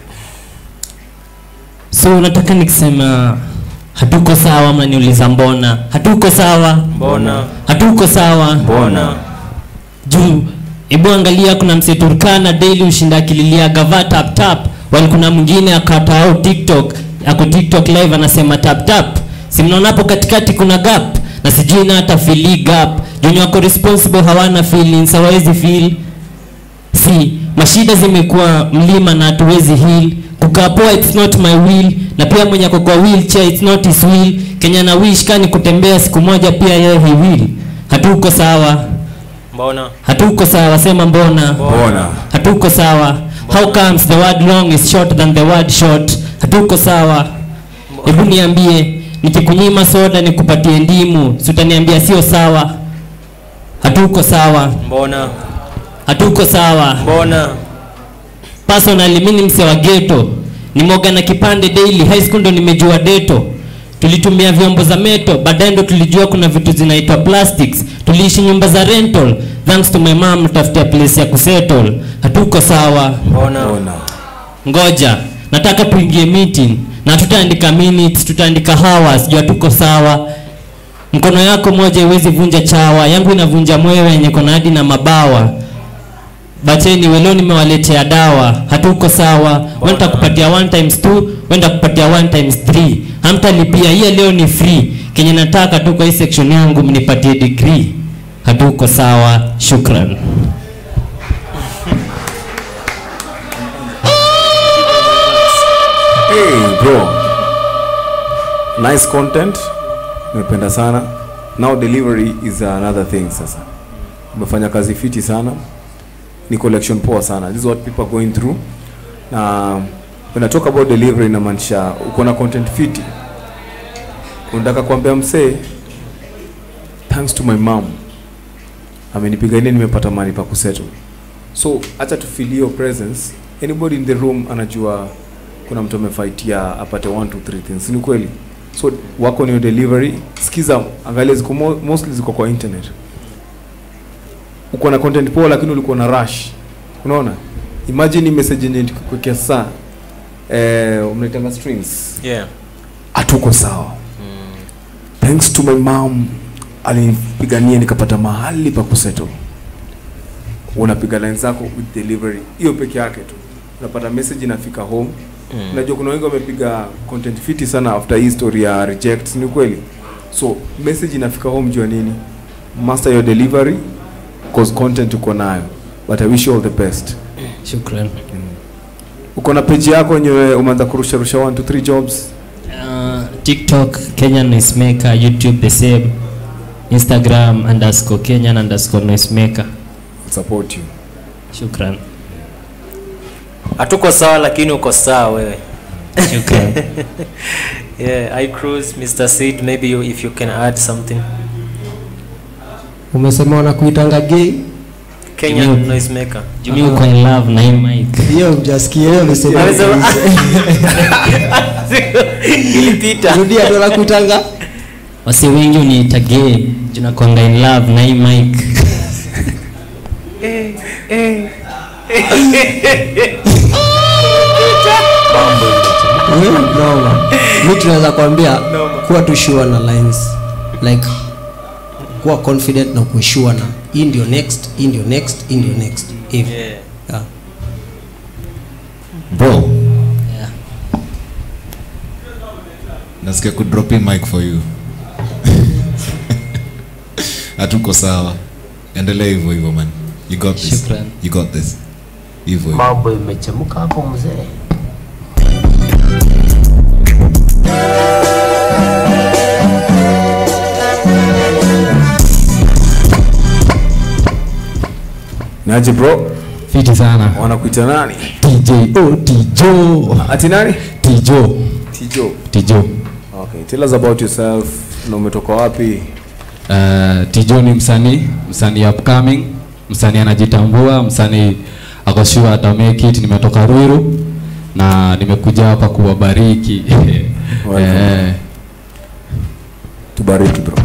So unataka nikisema hatuko sawa, mnaniuliza mbona? Hatuko sawa, Mbona? hatuko sawa, Mbona? juu hebu angalia, kuna mse Turkana daily ushinda akililia gava tap tap, wali kuna mwingine akatao TikTok ako TikTok live anasema tap tap, si mnaona hapo katikati kuna gap na sijui na hata fili gap, juu wako responsible hawana feelings, hawawezi feel si mashida zimekuwa mlima na hatuwezi heal kukaa poa it's not my will na pia mwenye ako kwa wheelchair it's not his will kenya na wish kani kutembea siku moja pia yeye he will hatuko sawa Mbona? hatuko sawa sema mbona Mbona? hatuko sawa how comes the word long is short than the word short hatuko sawa hebu niambie nikikunyima soda nikupatie ndimu si utaniambia sio sawa hatuko sawa Mbona? hatuko sawa Mbona? personally mimi ni mse wa ghetto nimoga na kipande daily high school ndo nimejua deto tulitumia vyombo za meto baadaye ndo tulijua kuna vitu zinaitwa plastics tuliishi nyumba za rental thanks to my mom tafutia place ya kusettle hatuko sawa Mbona? ngoja nataka tuingie meeting na tutaandika minutes tutaandika hours juu hatuko sawa mkono yako moja iwezi vunja chawa yangu inavunja mwewe yenye kona hadi na mabawa bacheni weleo nimewaletea dawa hatuko sawa wenda kupatia one times two wenda kupatia one times three hamtalipia hiya leo ni free kenye nataka tu kwa hii section yangu mnipatie degree hatuko sawa shukran Hey bro. Nice content. Nimependa sana. Now delivery is another thing sasa. Umefanya kazi fiti sana. Ni collection poa sana. This is what people are going through. Na when I talk about delivery inamaanisha uko na content fiti. Unataka kuambia msee thanks to my mom. Amenipigania nimepata mali pa kusettle. So acha to feel your presence. Anybody in the room anajua kuna mtu amefaitia apate 1 2 3 things. Ni kweli? So wako ni delivery. Sikiza, angalia ziko mo, mostly ziko kwa internet. Uko na content poa lakini ulikuwa na rush. Unaona? Imagine message yenye nikuwekea saa eh unaitanga strings. Yeah. Hatuko sawa. Thanks to my mom alinipigania nikapata mahali pa kusettle. Unapiga line zako with delivery. Hiyo peke yake tu. Unapata message inafika home. Mm. Unajua kuna wengi wamepiga content fiti sana after hii story ya reject, ni kweli. So message inafika home jua nini? Master your delivery cause content uko nayo. But I wish you all the best. shukran Uko na page yako yenyewe umeanza kurusha rusha 1 2 3 jobs. uh, tiktok kenyan noisemaker youtube the same instagram underscore kenyan underscore noisemaker support you shukran Hatuko sawa lakini uko sawa wewe. Shukran. yeah, I cruise Mr. Sid maybe you, if you can add something. umesema wanakuitanga gay Kenyan noisemaker. Jimmy uko in love na hii mic. hiyo mjasikia hiyo amesema Amesema- Ilipita. rudia ndo nakuitanga wasi wengi uniita gay juu nakuanga in love na hii mic Eh, eh. Wewe noma mi tunaweza kuambia kuwa tu sure na lines like kuwa confident na kuwa sure na hii ndio next hii ndio next hii ndio next hivi Yeah. yeah. bro Yeah. nasikia kudrop in mic for you hatuko sawa endelea hivyo hivyo man you got this Shukran. you got this hivyo hivyo mambo imechemka hapo mzee Naje bro? Fiti sana. Wanakuita nani? TJ oh Tijo. Ati nani? Tijo. Tijo. Tijo. Okay, tell us about yourself. Na umetoka wapi? Uh, Tijo ni msanii, msanii upcoming, msanii anajitambua, msanii ako sure ata make it. Nimetoka Ruiru na nimekuja hapa kuwabariki. eh, Tubariki bro.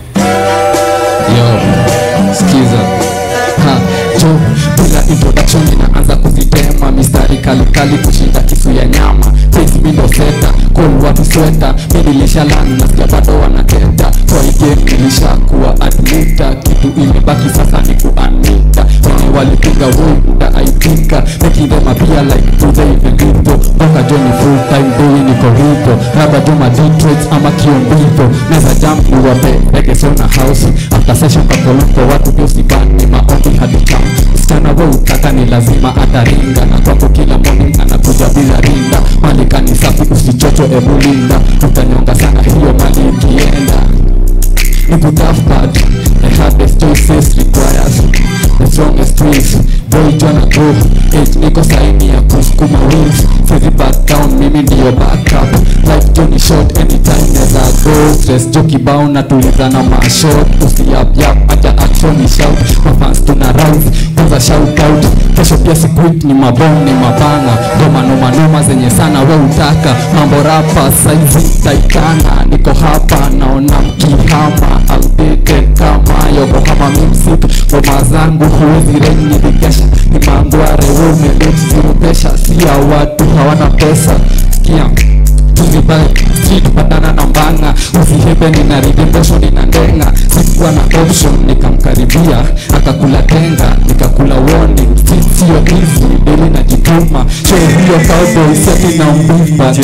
Yo, sikiza. Ha, jo, bila introduction ninaanza kuzitema mistari kali kali kushinda kisu ya nyama Face mi ndo seta, call watu sweta Mi nilishalani nasikia bado wanateta Kwa hii game nilishakuwa admita Kitu imebaki sasa ni kuanita Wenye walipiga woi utaaibika Making them appear like do they even live Boka jo ni full time boy niko hivo Raba jo ma Detroit ama kiombivo Neza jump ni wape reggae sona house After session kakoloko watu pia usibani maombi hadi kam Msichana we utaka ni lazima ataringa Na kwako kila morning anakuja bila rinda Mali kani safi usichocho ebu linda Utanyonga sana hiyo mali ikienda ni tough but the hardest choices requires the strongest wills boy jona go eight niko saini ya kusukuma wings sizi back down mimi ndiyo backup life joni short anytime neza go stress jo kibao na tuliza na mashot usiyap yap acha action ni shout mafans tuna rise kwanza shout out kesho pia sikuit ni mabom ni mabana ngoma noma noma zenye sana we utaka mambo rapa saizi taitana niko hapa naona mkihama outdated kama yokohama mimsitu ngoma zangu huwezi renyilikesha ni mangware umeletiziupesha sia watu hawana pesa sikia tuzibae street patana na mbanga usihebe nina redemption nina ndenga sikuwa na option nikamkaribia akakula tenga nikakula warning street sio easy deli najituma show hiyo cowboy seti na mbimba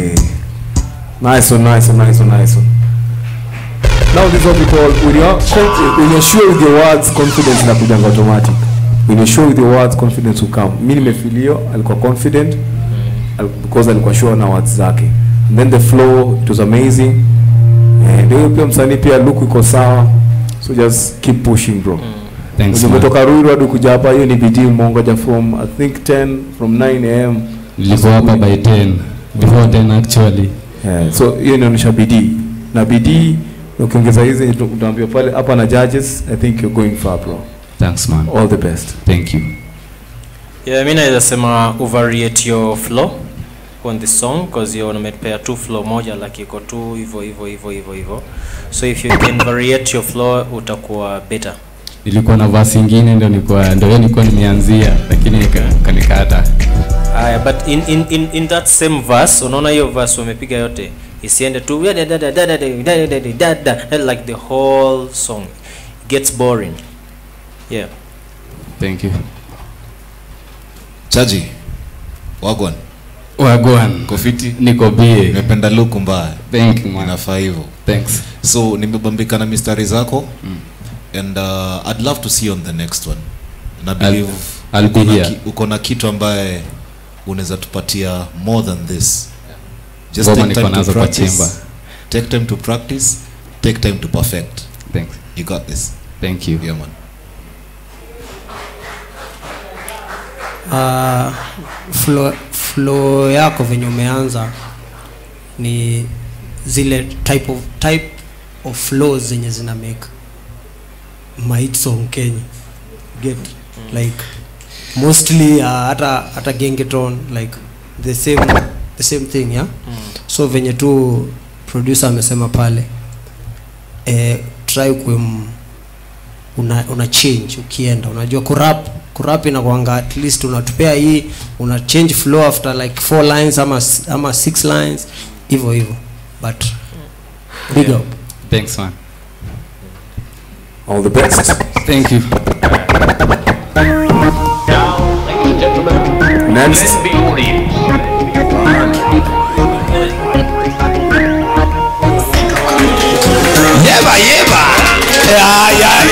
Nice one, nice one, nice one, nice one. Now this is what we call when you're conf- when you're sure with your words, confidence inakujanga automatic. When you're sure with your words, confidence will come. Mimi nimefilio alikuwa confident al- because alikuwa sure na words zake. And then the flow it was amazing. Eh, Ndio hiyo pia msanii pia look iko sawa. So just keep pushing bro. Thanks, man. Umetoka Ruiru hadi kuja hapa hiyo ni bidii umeongoja from I think 10 from 9 am. nilikuwa hapa by 10 before 10 actually Yeah, so hiyo inaonyesha bidii na bidii ukiongeza hizi utaambiwa pale hapa na judges i think you're going far bro thanks man all the best thank you yeah mi naweza sema overrate your flow on the song because you umepea tu flow moja like iko tu hivyo hivyo hivyo hivyo hivyo so if you can variate your flow utakuwa better nilikuwa na verse ingine ndio nilikuwa ndio hiyo nilikuwa nimeanzia lakini ika- kanikata Aya, but in, in, in, in that same verse unaona hiyo verse wamepiga yote isiende tu da- da- da- da- da- da- da- da- da- da- da- like the whole song It gets boring yeah thank you chaji wagwan wagwan kofiti niko bie nimependa look mbaya thank you man inafaa hivyo thanks so nimebambika na mistari zako and uh, i'd love to see you on the next one na believe I'll be uko na here. ki- uko na kitu ambaye unaweza tupatia more than this just Ngoma take niko time to nazo kwa practice chemba. take time to practice take time to perfect thanks you got this thank you yeah man uh, flow, flow yako venye umeanza ni zile type of, type of flows zenye zina make mahit song kenya get like mostly uh, hata hata gengeton like the same the same thing yeah so venye tu producer amesema pale eh, try kuem una, una change ukienda unajua kurap kurap inakwanga at least unatupea hii una change flow after like four lines ama s- ama six lines hivyo hivyo but big Yeah. up thanks man all the best thank you Next. Yeba yeba. Ya ya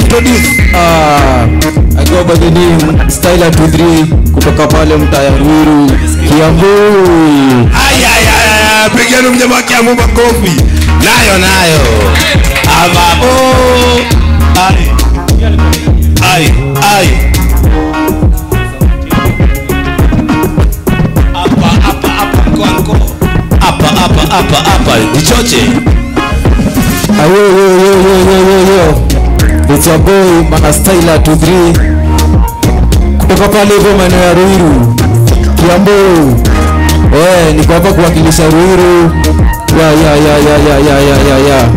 introduce Ah, I go by the name Styler 23 kutoka pale mtaya Ruiru Kiambu. Ayayaya, pigeni mjamaa Kiambu makofi. Nayo nayo. Amabo. Ai. Ai, ai. Hapa hapa hapa kwa mko. Hapa hapa hapa hapa. Jichoche. Ayo yo yo yo yo yo yo. It's your boy Mana Styler 23 kutoka pale hivyo maeneo ya Ruiru Kiambu. Eh, niko hapa kuwakilisha Ruiru. Ya ya ya ya ya ya ya ya ya.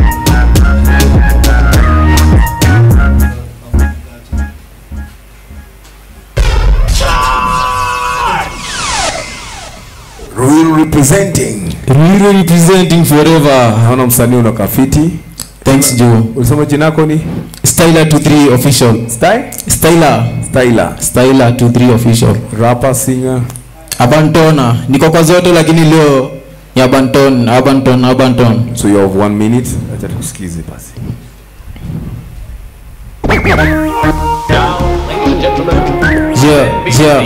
Ruiru representing. Ruiru representing forever. Naona msanii unakaa fiti. Thanks Joe. Ulisema jina lako ni? Styler 23 official. Style? Styler. Styler. Styler 23 official. Rapper, singer. Abantona. Niko kwa zote lakini leo ni Abanton, Abanton, Abanton. So you have one minute. Acha tukusikize basi. Yeah, yeah.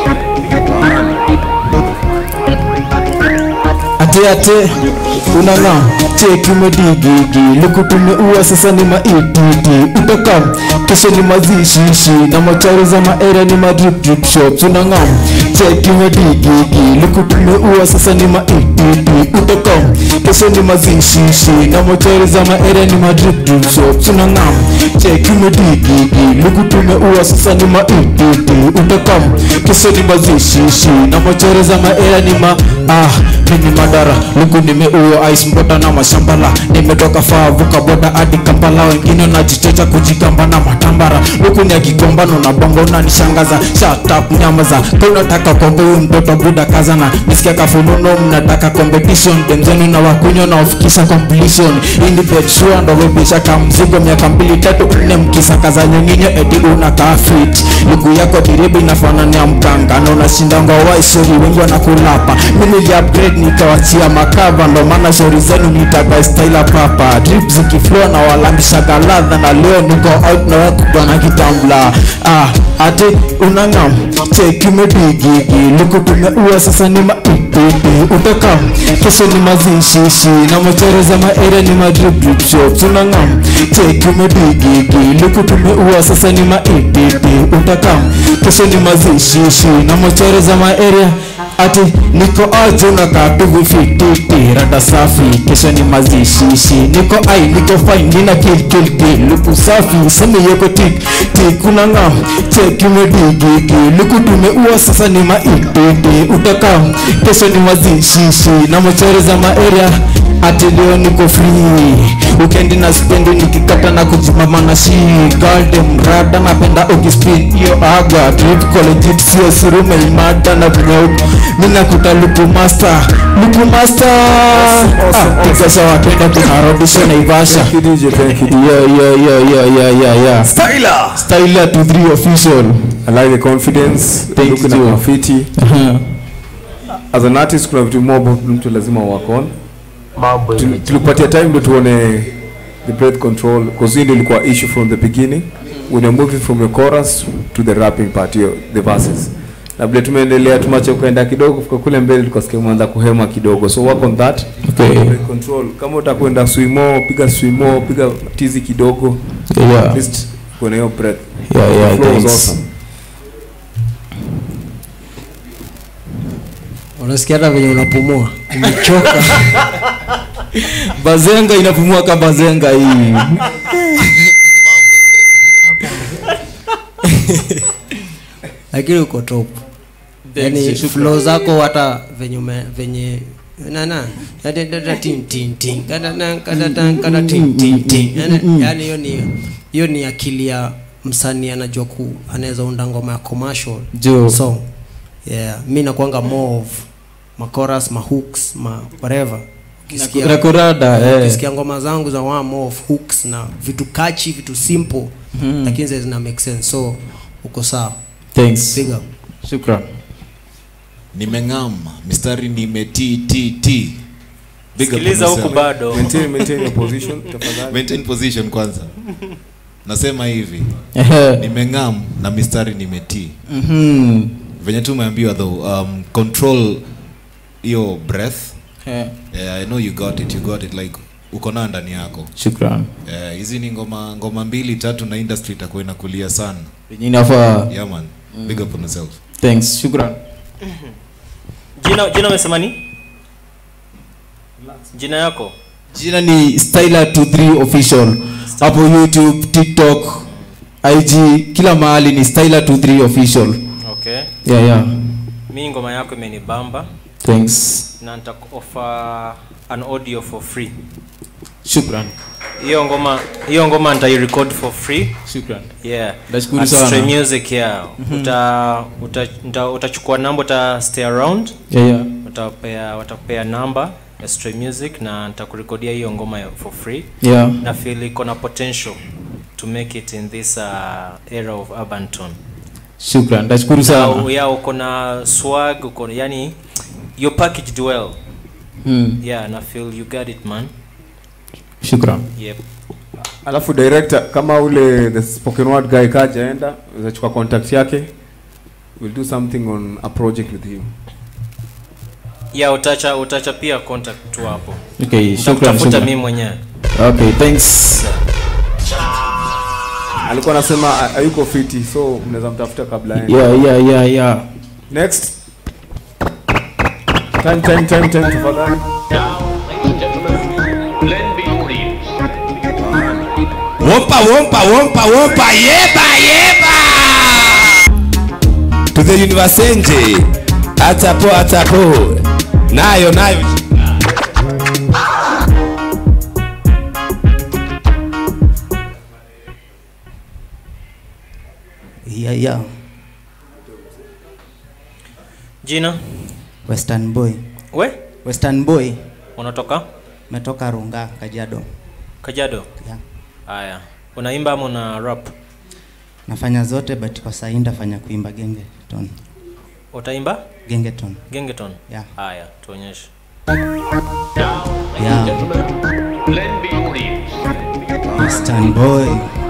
Ate ate unanga cheki umedigigi luku tumeua sasa ni maititi utakam kesho ni mazishishi na macharo za maere ni madrip drip shops unangam cheki umedigigi luku tumeua sasa ni maititi utakam kesho ni mazishishi na macharo za maere ni madrip drip shops unangam cheki umedigigi luku tumeua sasa ni maititi utakam kesho ni mazishishi na macharo za maere ni ma ah mimi madara luku nimeua ice mbota na mashambala nimetoka faa vuka boda hadi kampala wengine najichocha kujigamba na matambara luku ni akigombano na bongo unanishangaza shut up nyamaza ka unataka kombe huyu mtoto buda kazana nisikia kafununo mnataka competition demzenu na wakunywa na wafikisha completion indi petsua ndo webisha kamzigo miaka mbili tatu nne mkisakaza nyonginyo eti unakaa fit luku yako diribu inafanania mkanga na unashindanga waisori wengi wanakulapa mimi nili upgrade nikawachia makava ndo maana shauri zenu nitaka styla papa drip zikiflow na walambishaga ladha na leo niko out na wakubwa na kitambla ah ati unangam cheki umedigigi luku tumeua sasa ni maititi utaka kesho ni mazishishi na mochoro za maere ni madrip drip shops unangam cheki umedigigi luku tumeua sasa ni maititi utaka kesho ni mazishishi na mochoro za maere ati niko aje unakaa tu vifititi rada safi kesho ni mazishishi niko ai niko fine nina kill kill kill luku safi sema yoko tik tik unangam cheki umedigigi luku tumeua sasa ni maititi utaka kesho ni mazishishi na mochoro za maeria ati leo niko free ukendi na spendi nikikata na kujimama na shi galdem rada napenda ukispin hiyo aga trip college sio surume imada na vinyauku mina kuta luku master luku master ah, tikasha wapenda tunarudisha naivasha Thank you DJ, thank you. yeah yeah yeah yeah yeah yeah yeah Styler. Styler 23 official I like the confidence. Thanks, Looking Joe. at graffiti. Uh-huh. As an artist kuna vitu more about mtu lazima work on. Tu- Tulikupatia time ndio tuone the breath control because hiyo ndio ilikuwa issue from the beginning when you're moving from your chorus to the rapping part hiyo the verses. Na vile tumeendelea tumache ukaenda kidogo kufika kule mbele tukasikia umeanza kuhema kidogo so work on that. Okay. Breath control kama utakwenda swimo piga swimo piga tizi kidogo. Yeah. At least kuna hiyo breath. Yeah, yeah, The flow was thanks. awesome. unasikia hata venye unapumua umechoka bazenga inapumua kama bazenga hii lakini uko top yani Thanks, shukran. flow zako hata venye ume, venye nana yani hiyo ni hiyo ni akili ya msanii anajua ku anaweza unda ngoma ya commercial Joe. song yeah mi nakwanga more of makoras mahooks ma whatever Ukisikia- Rekorada, eh. ukisikia ngoma zangu za one more of hooks na vitu kachi vitu simple Mhm. lakini zile zina make sense so uko sawa Thanks. Big up. Shukran. nimeng'ama mistari nimettt Big up Sikiliza on huku yourself. bado. Maintain- maintain your position, tafadhali. Maintain position kwanza nasema hivi Ehe. nimeng'am na mistari nimetii Mhm. venye tu umeambiwa though um, control hiyo breath Eh. yeah, i know you got it you got it like uko nayo ndani yako Shukran. Eh, hizi ni ngoma ngoma mbili tatu na industry itakuwa inakulia sana Yenye inafaa. yeah man Mm. big up on yourself Thanks. Shukran. jina jina umesema ni jina yako Jina ni Styler23 official. Hapo YouTube, TikTok, IG, kila mahali ni Styler23 official. okay Yeah, yeah. mi ngoma yako imenibamba Thanks. na nitakuoffer an audio for free Shukran. hiyo ngoma hiyo ngoma nitairecord for free Shukran. yeah Nashukuru At sana. Stray music yeah Mhm. uta, uta, uta, utachukua namba uta stay around Yeah, yeah. utapea watakupea namba ya Stray music na nitakurekodia hiyo ngoma ya- for free Yeah. na feel iko na potential to make it in this uh, era of urban tone Shukran. Nashukuru sana. Na, yeah uko na swag uko yani you're packaged well Mm. yeah na feel you got it man Shukran. yep alafu director kama ule the spoken word guy kajaenda uzachukua contact yake we'll do something on a project with him yeah utacha utacha pia contact tu hapo Okay, shukran, Nitakutafuta shukran. mimi mwenyewe Okay, thanks. alikuwa anasema ha- hayuko fiti so mnaweza mtafuta kabla aende. Yeah, yeah, yeah, yeah. next time time time time tafadhali Wompa, wompa, wompa, wompa, yeba, yeba! To the university. Atapo, atapo. Nayo, nayo. Yeah, yeah. jina Western boy. we Western boy. unatoka Metoka Runga, Kajiado. Kajiado Yeah. haya unaimba ama una rap Nafanya zote but kwa sasa ndafanya kuimba gengeton. utaimba Gengeton. gengeton Yeah. haya tuonyeshe Yeah. Western boy.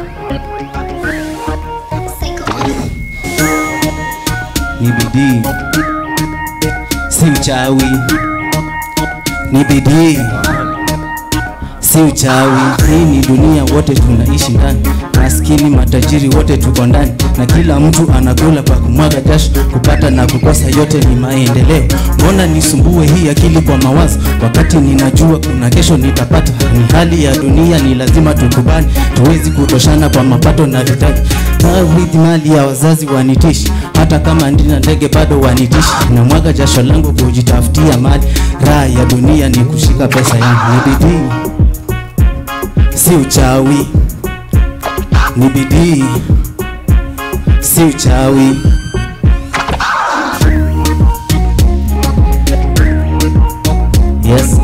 Ni bidii. Si uchawi. Ni bidii. Si uchawi. Hii ni dunia, wote tunaishi ndani. Maskini, matajiri, wote tuko ndani, na kila mtu anakula kwa kumwaga jasho. Kupata na kukosa, yote ni maendeleo. Mbona nisumbue hii akili kwa mawazo, wakati ninajua kuna kesho nitapata? Ni hali ya dunia, ni lazima tukubali, tuwezi kutoshana kwa mapato na vitaji. Nawidhi mali ya wazazi wanitishi, hata kama ndina ndege bado wanitishi. Na mwaga jasho langu kujitafutia mali, raha ya dunia ni kushika pesa yangu. Ni bidii, si uchawi, ni bidii, si uchawi. Yes.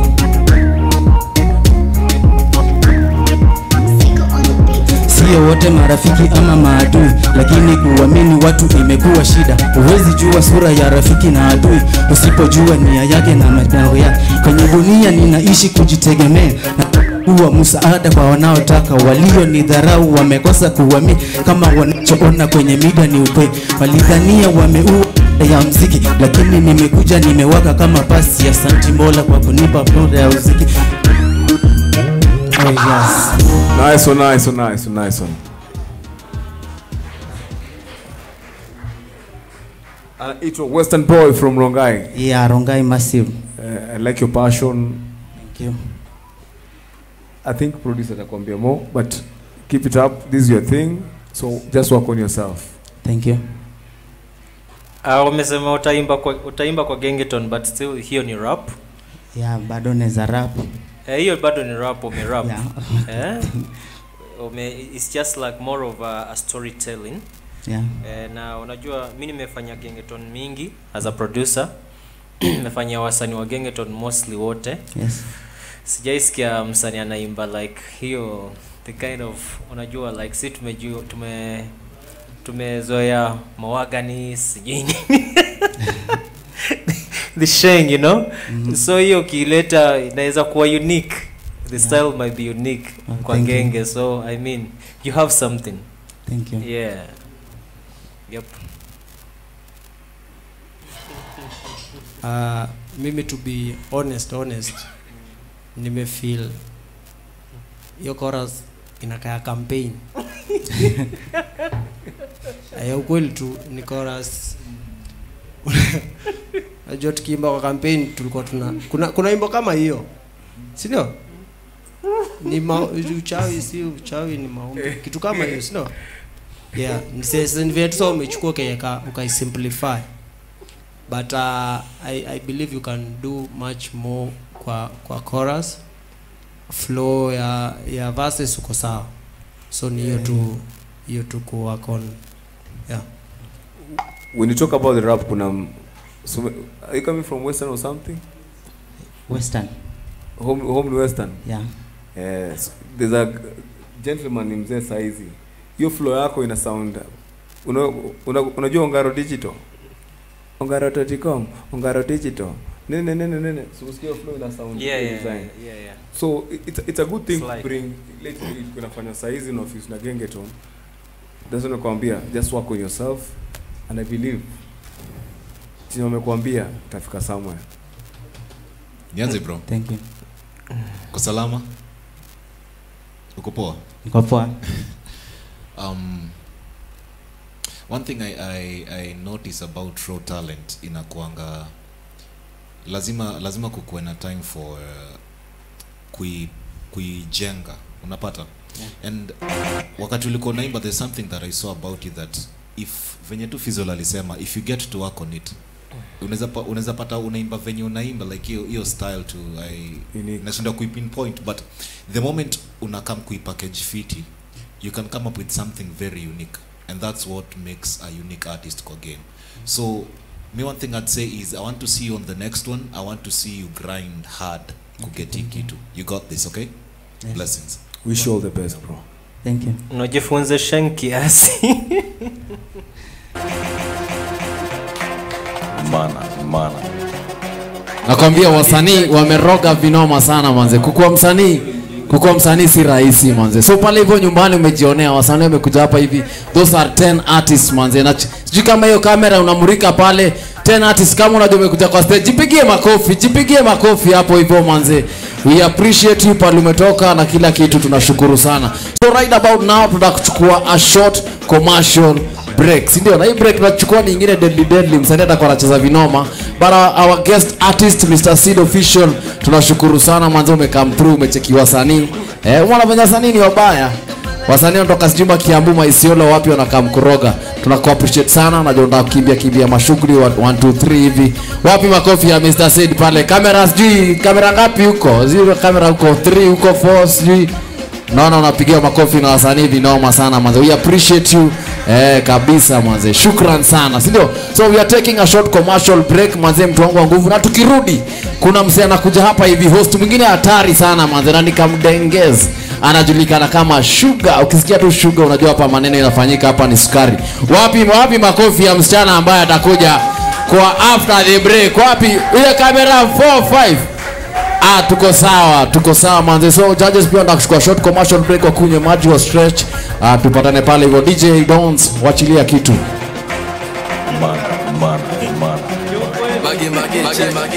Sio wote marafiki ama maadui, lakini kuamini watu imekuwa shida. Huwezi jua sura ya rafiki na adui usipojua nia yake na matendo yake. Kwenye dunia ninaishi kujitegemea na kuwa msaada kwa wanaotaka. Walio ni dharau wamekosa kuamini kama wanachoona kwenye mida ni ukweli. Walidhania wameua ya mziki, lakini nimekuja nimewaka kama pasi. Asante Mola kwa kunipa fursa ya uziki. Oh, yes. nice one nice one nice one nice one anaitwa western boy from rongai Yeah, Rongai massive. uh, i like your passion Thank you. i think producer atakwambia more but keep it up this is your thing so just work on yourself Thank you. uh, umesema utaimba kwa utaimba kwa gengeton but still hiyo ni rap Yeah, bado neza rap. Eh, hiyo bado ni rap umerap Yeah. eh? Ume, it's just like more of a, a storytelling Yeah. eh, na unajua mi nimefanya gengeton mingi as a producer nimefanyia wasanii wa gengeton mostly wote Yes. sijaisikia msanii anaimba like hiyo the kind of unajua like si tumejua tume tumezoea mawagani sijui nini the sheng you know mm-hmm. so hiyo ukileta inaweza kuwa unique the style might be unique Oh, kwa thank you. genge so i mean you have something Thank you. yeah yep uh, mimi to be honest honest nimefeel hiyo chorus inakaa campaign ya ukweli tu ni chorus najua tukiimba kwa campaign tulikuwa tuna kuna kuna imbo kama hiyo si ndio ni ma, uchawi si uchawi ni maombi kitu kama hiyo si ndio yeah ni sasa ni vile tu sasa umechukua ukaiweka ukaisimplify but uh, I, I believe you can do much more kwa kwa chorus flow ya ya verses uko sawa so ni hiyo tu hiyo tu ku work on yeah when you talk about the rap kuna m- so, are you coming from western or something Western. home, home ni western Yeah. yes there's a gentleman ni mzee saizi hiyo flow yako ina sound una, una, unajua ongaro digital ongaro toticom ongaro digital nene nene nene so usikie hiyo flow ina sound Yeah, ile yeah, design yeah, yeah. so it's, it's a good thing It's to like- bring lately kunafanya saizi na office na gengeton that's what nakwambia just work on yourself and i believe chenye wamekwambia utafika somewhere nianze bro Thank you. uko salama uko poa Niko poa. um, one thing I, I, I notice about raw talent inakuanga lazima lazima kukuwe na time for uh, kui kuijenga unapata Yeah. and wakati ulikuwa naimba there's something that i saw about you that if venye tu Fizzle alisema if you get to work on it unaweza pa- unaweza pata unaimba venye unaimba like hiyo hiyo style tu i nashinda kuipinpoint but the moment unakam kuipackage fiti you can come up with something very unique and that's what makes a unique artist kwa game so me one thing i'd say is i want to see you on the next one i want to see you grind hard kuget hii kitu you got this okay Yes. blessings wish you all the best bro Thank you. unajifunza shen kiasi Mana, mana. nakwambia wasanii wameroga vinoma sana manze kukuwa msanii kukuwa msanii si rahisi manze so pale hivyo nyumbani umejionea wasanii wamekuja hapa hivi those are 10 artists manze na ch- sijui kama hiyo kamera unamurika pale 10 artists kama unajua umekuja kwa stage jipigie makofi jipigie makofi hapo hivyo manze we appreciate you pale umetoka na kila kitu tunashukuru sana so right about now tutakuchukua a short commercial break si ndio na hii break tunachukua ni ingine deadly deadly msanii atakuwa anacheza vinoma but our, our guest artist Mr. Sid official tunashukuru sana mwanzo umecome through umecheki wasanii eh wanafanya wasanii ni wabaya wasanii wanatoka sijumba Kiambu Maisiolo wapi wanakaa mkuroga tunaku appreciate sana najua unataka kukimbia kimbia mashughuli 1 2 3 hivi wapi makofi ya Mr. Sid pale kamera sijui kamera ngapi huko zero kamera huko 3 huko 4 sijui naona unapigia makofi na wasanii vinoma sana manze we appreciate you eh, kabisa manze shukran sana si ndio so we are taking a short commercial break manze mtu wangu wa nguvu na tukirudi kuna msee anakuja hapa hivi host mwingine hatari sana manze na nikamdengez anajulikana kama sugar ukisikia tu sugar unajua hapa maneno inafanyika hapa ni sukari wapi wapi makofi ya msichana ambaye atakuja kwa after the break wapi ile kamera 4 5 Ah, tuko sawa, tuko sawa manze. So judges pia wanataka kuchukua short commercial break wakunywe maji wa stretch. Ah, tupatane pale hivyo. DJ Dons, wachilia kitu. Mana, mana, mana. Mage, mage, mage, mage.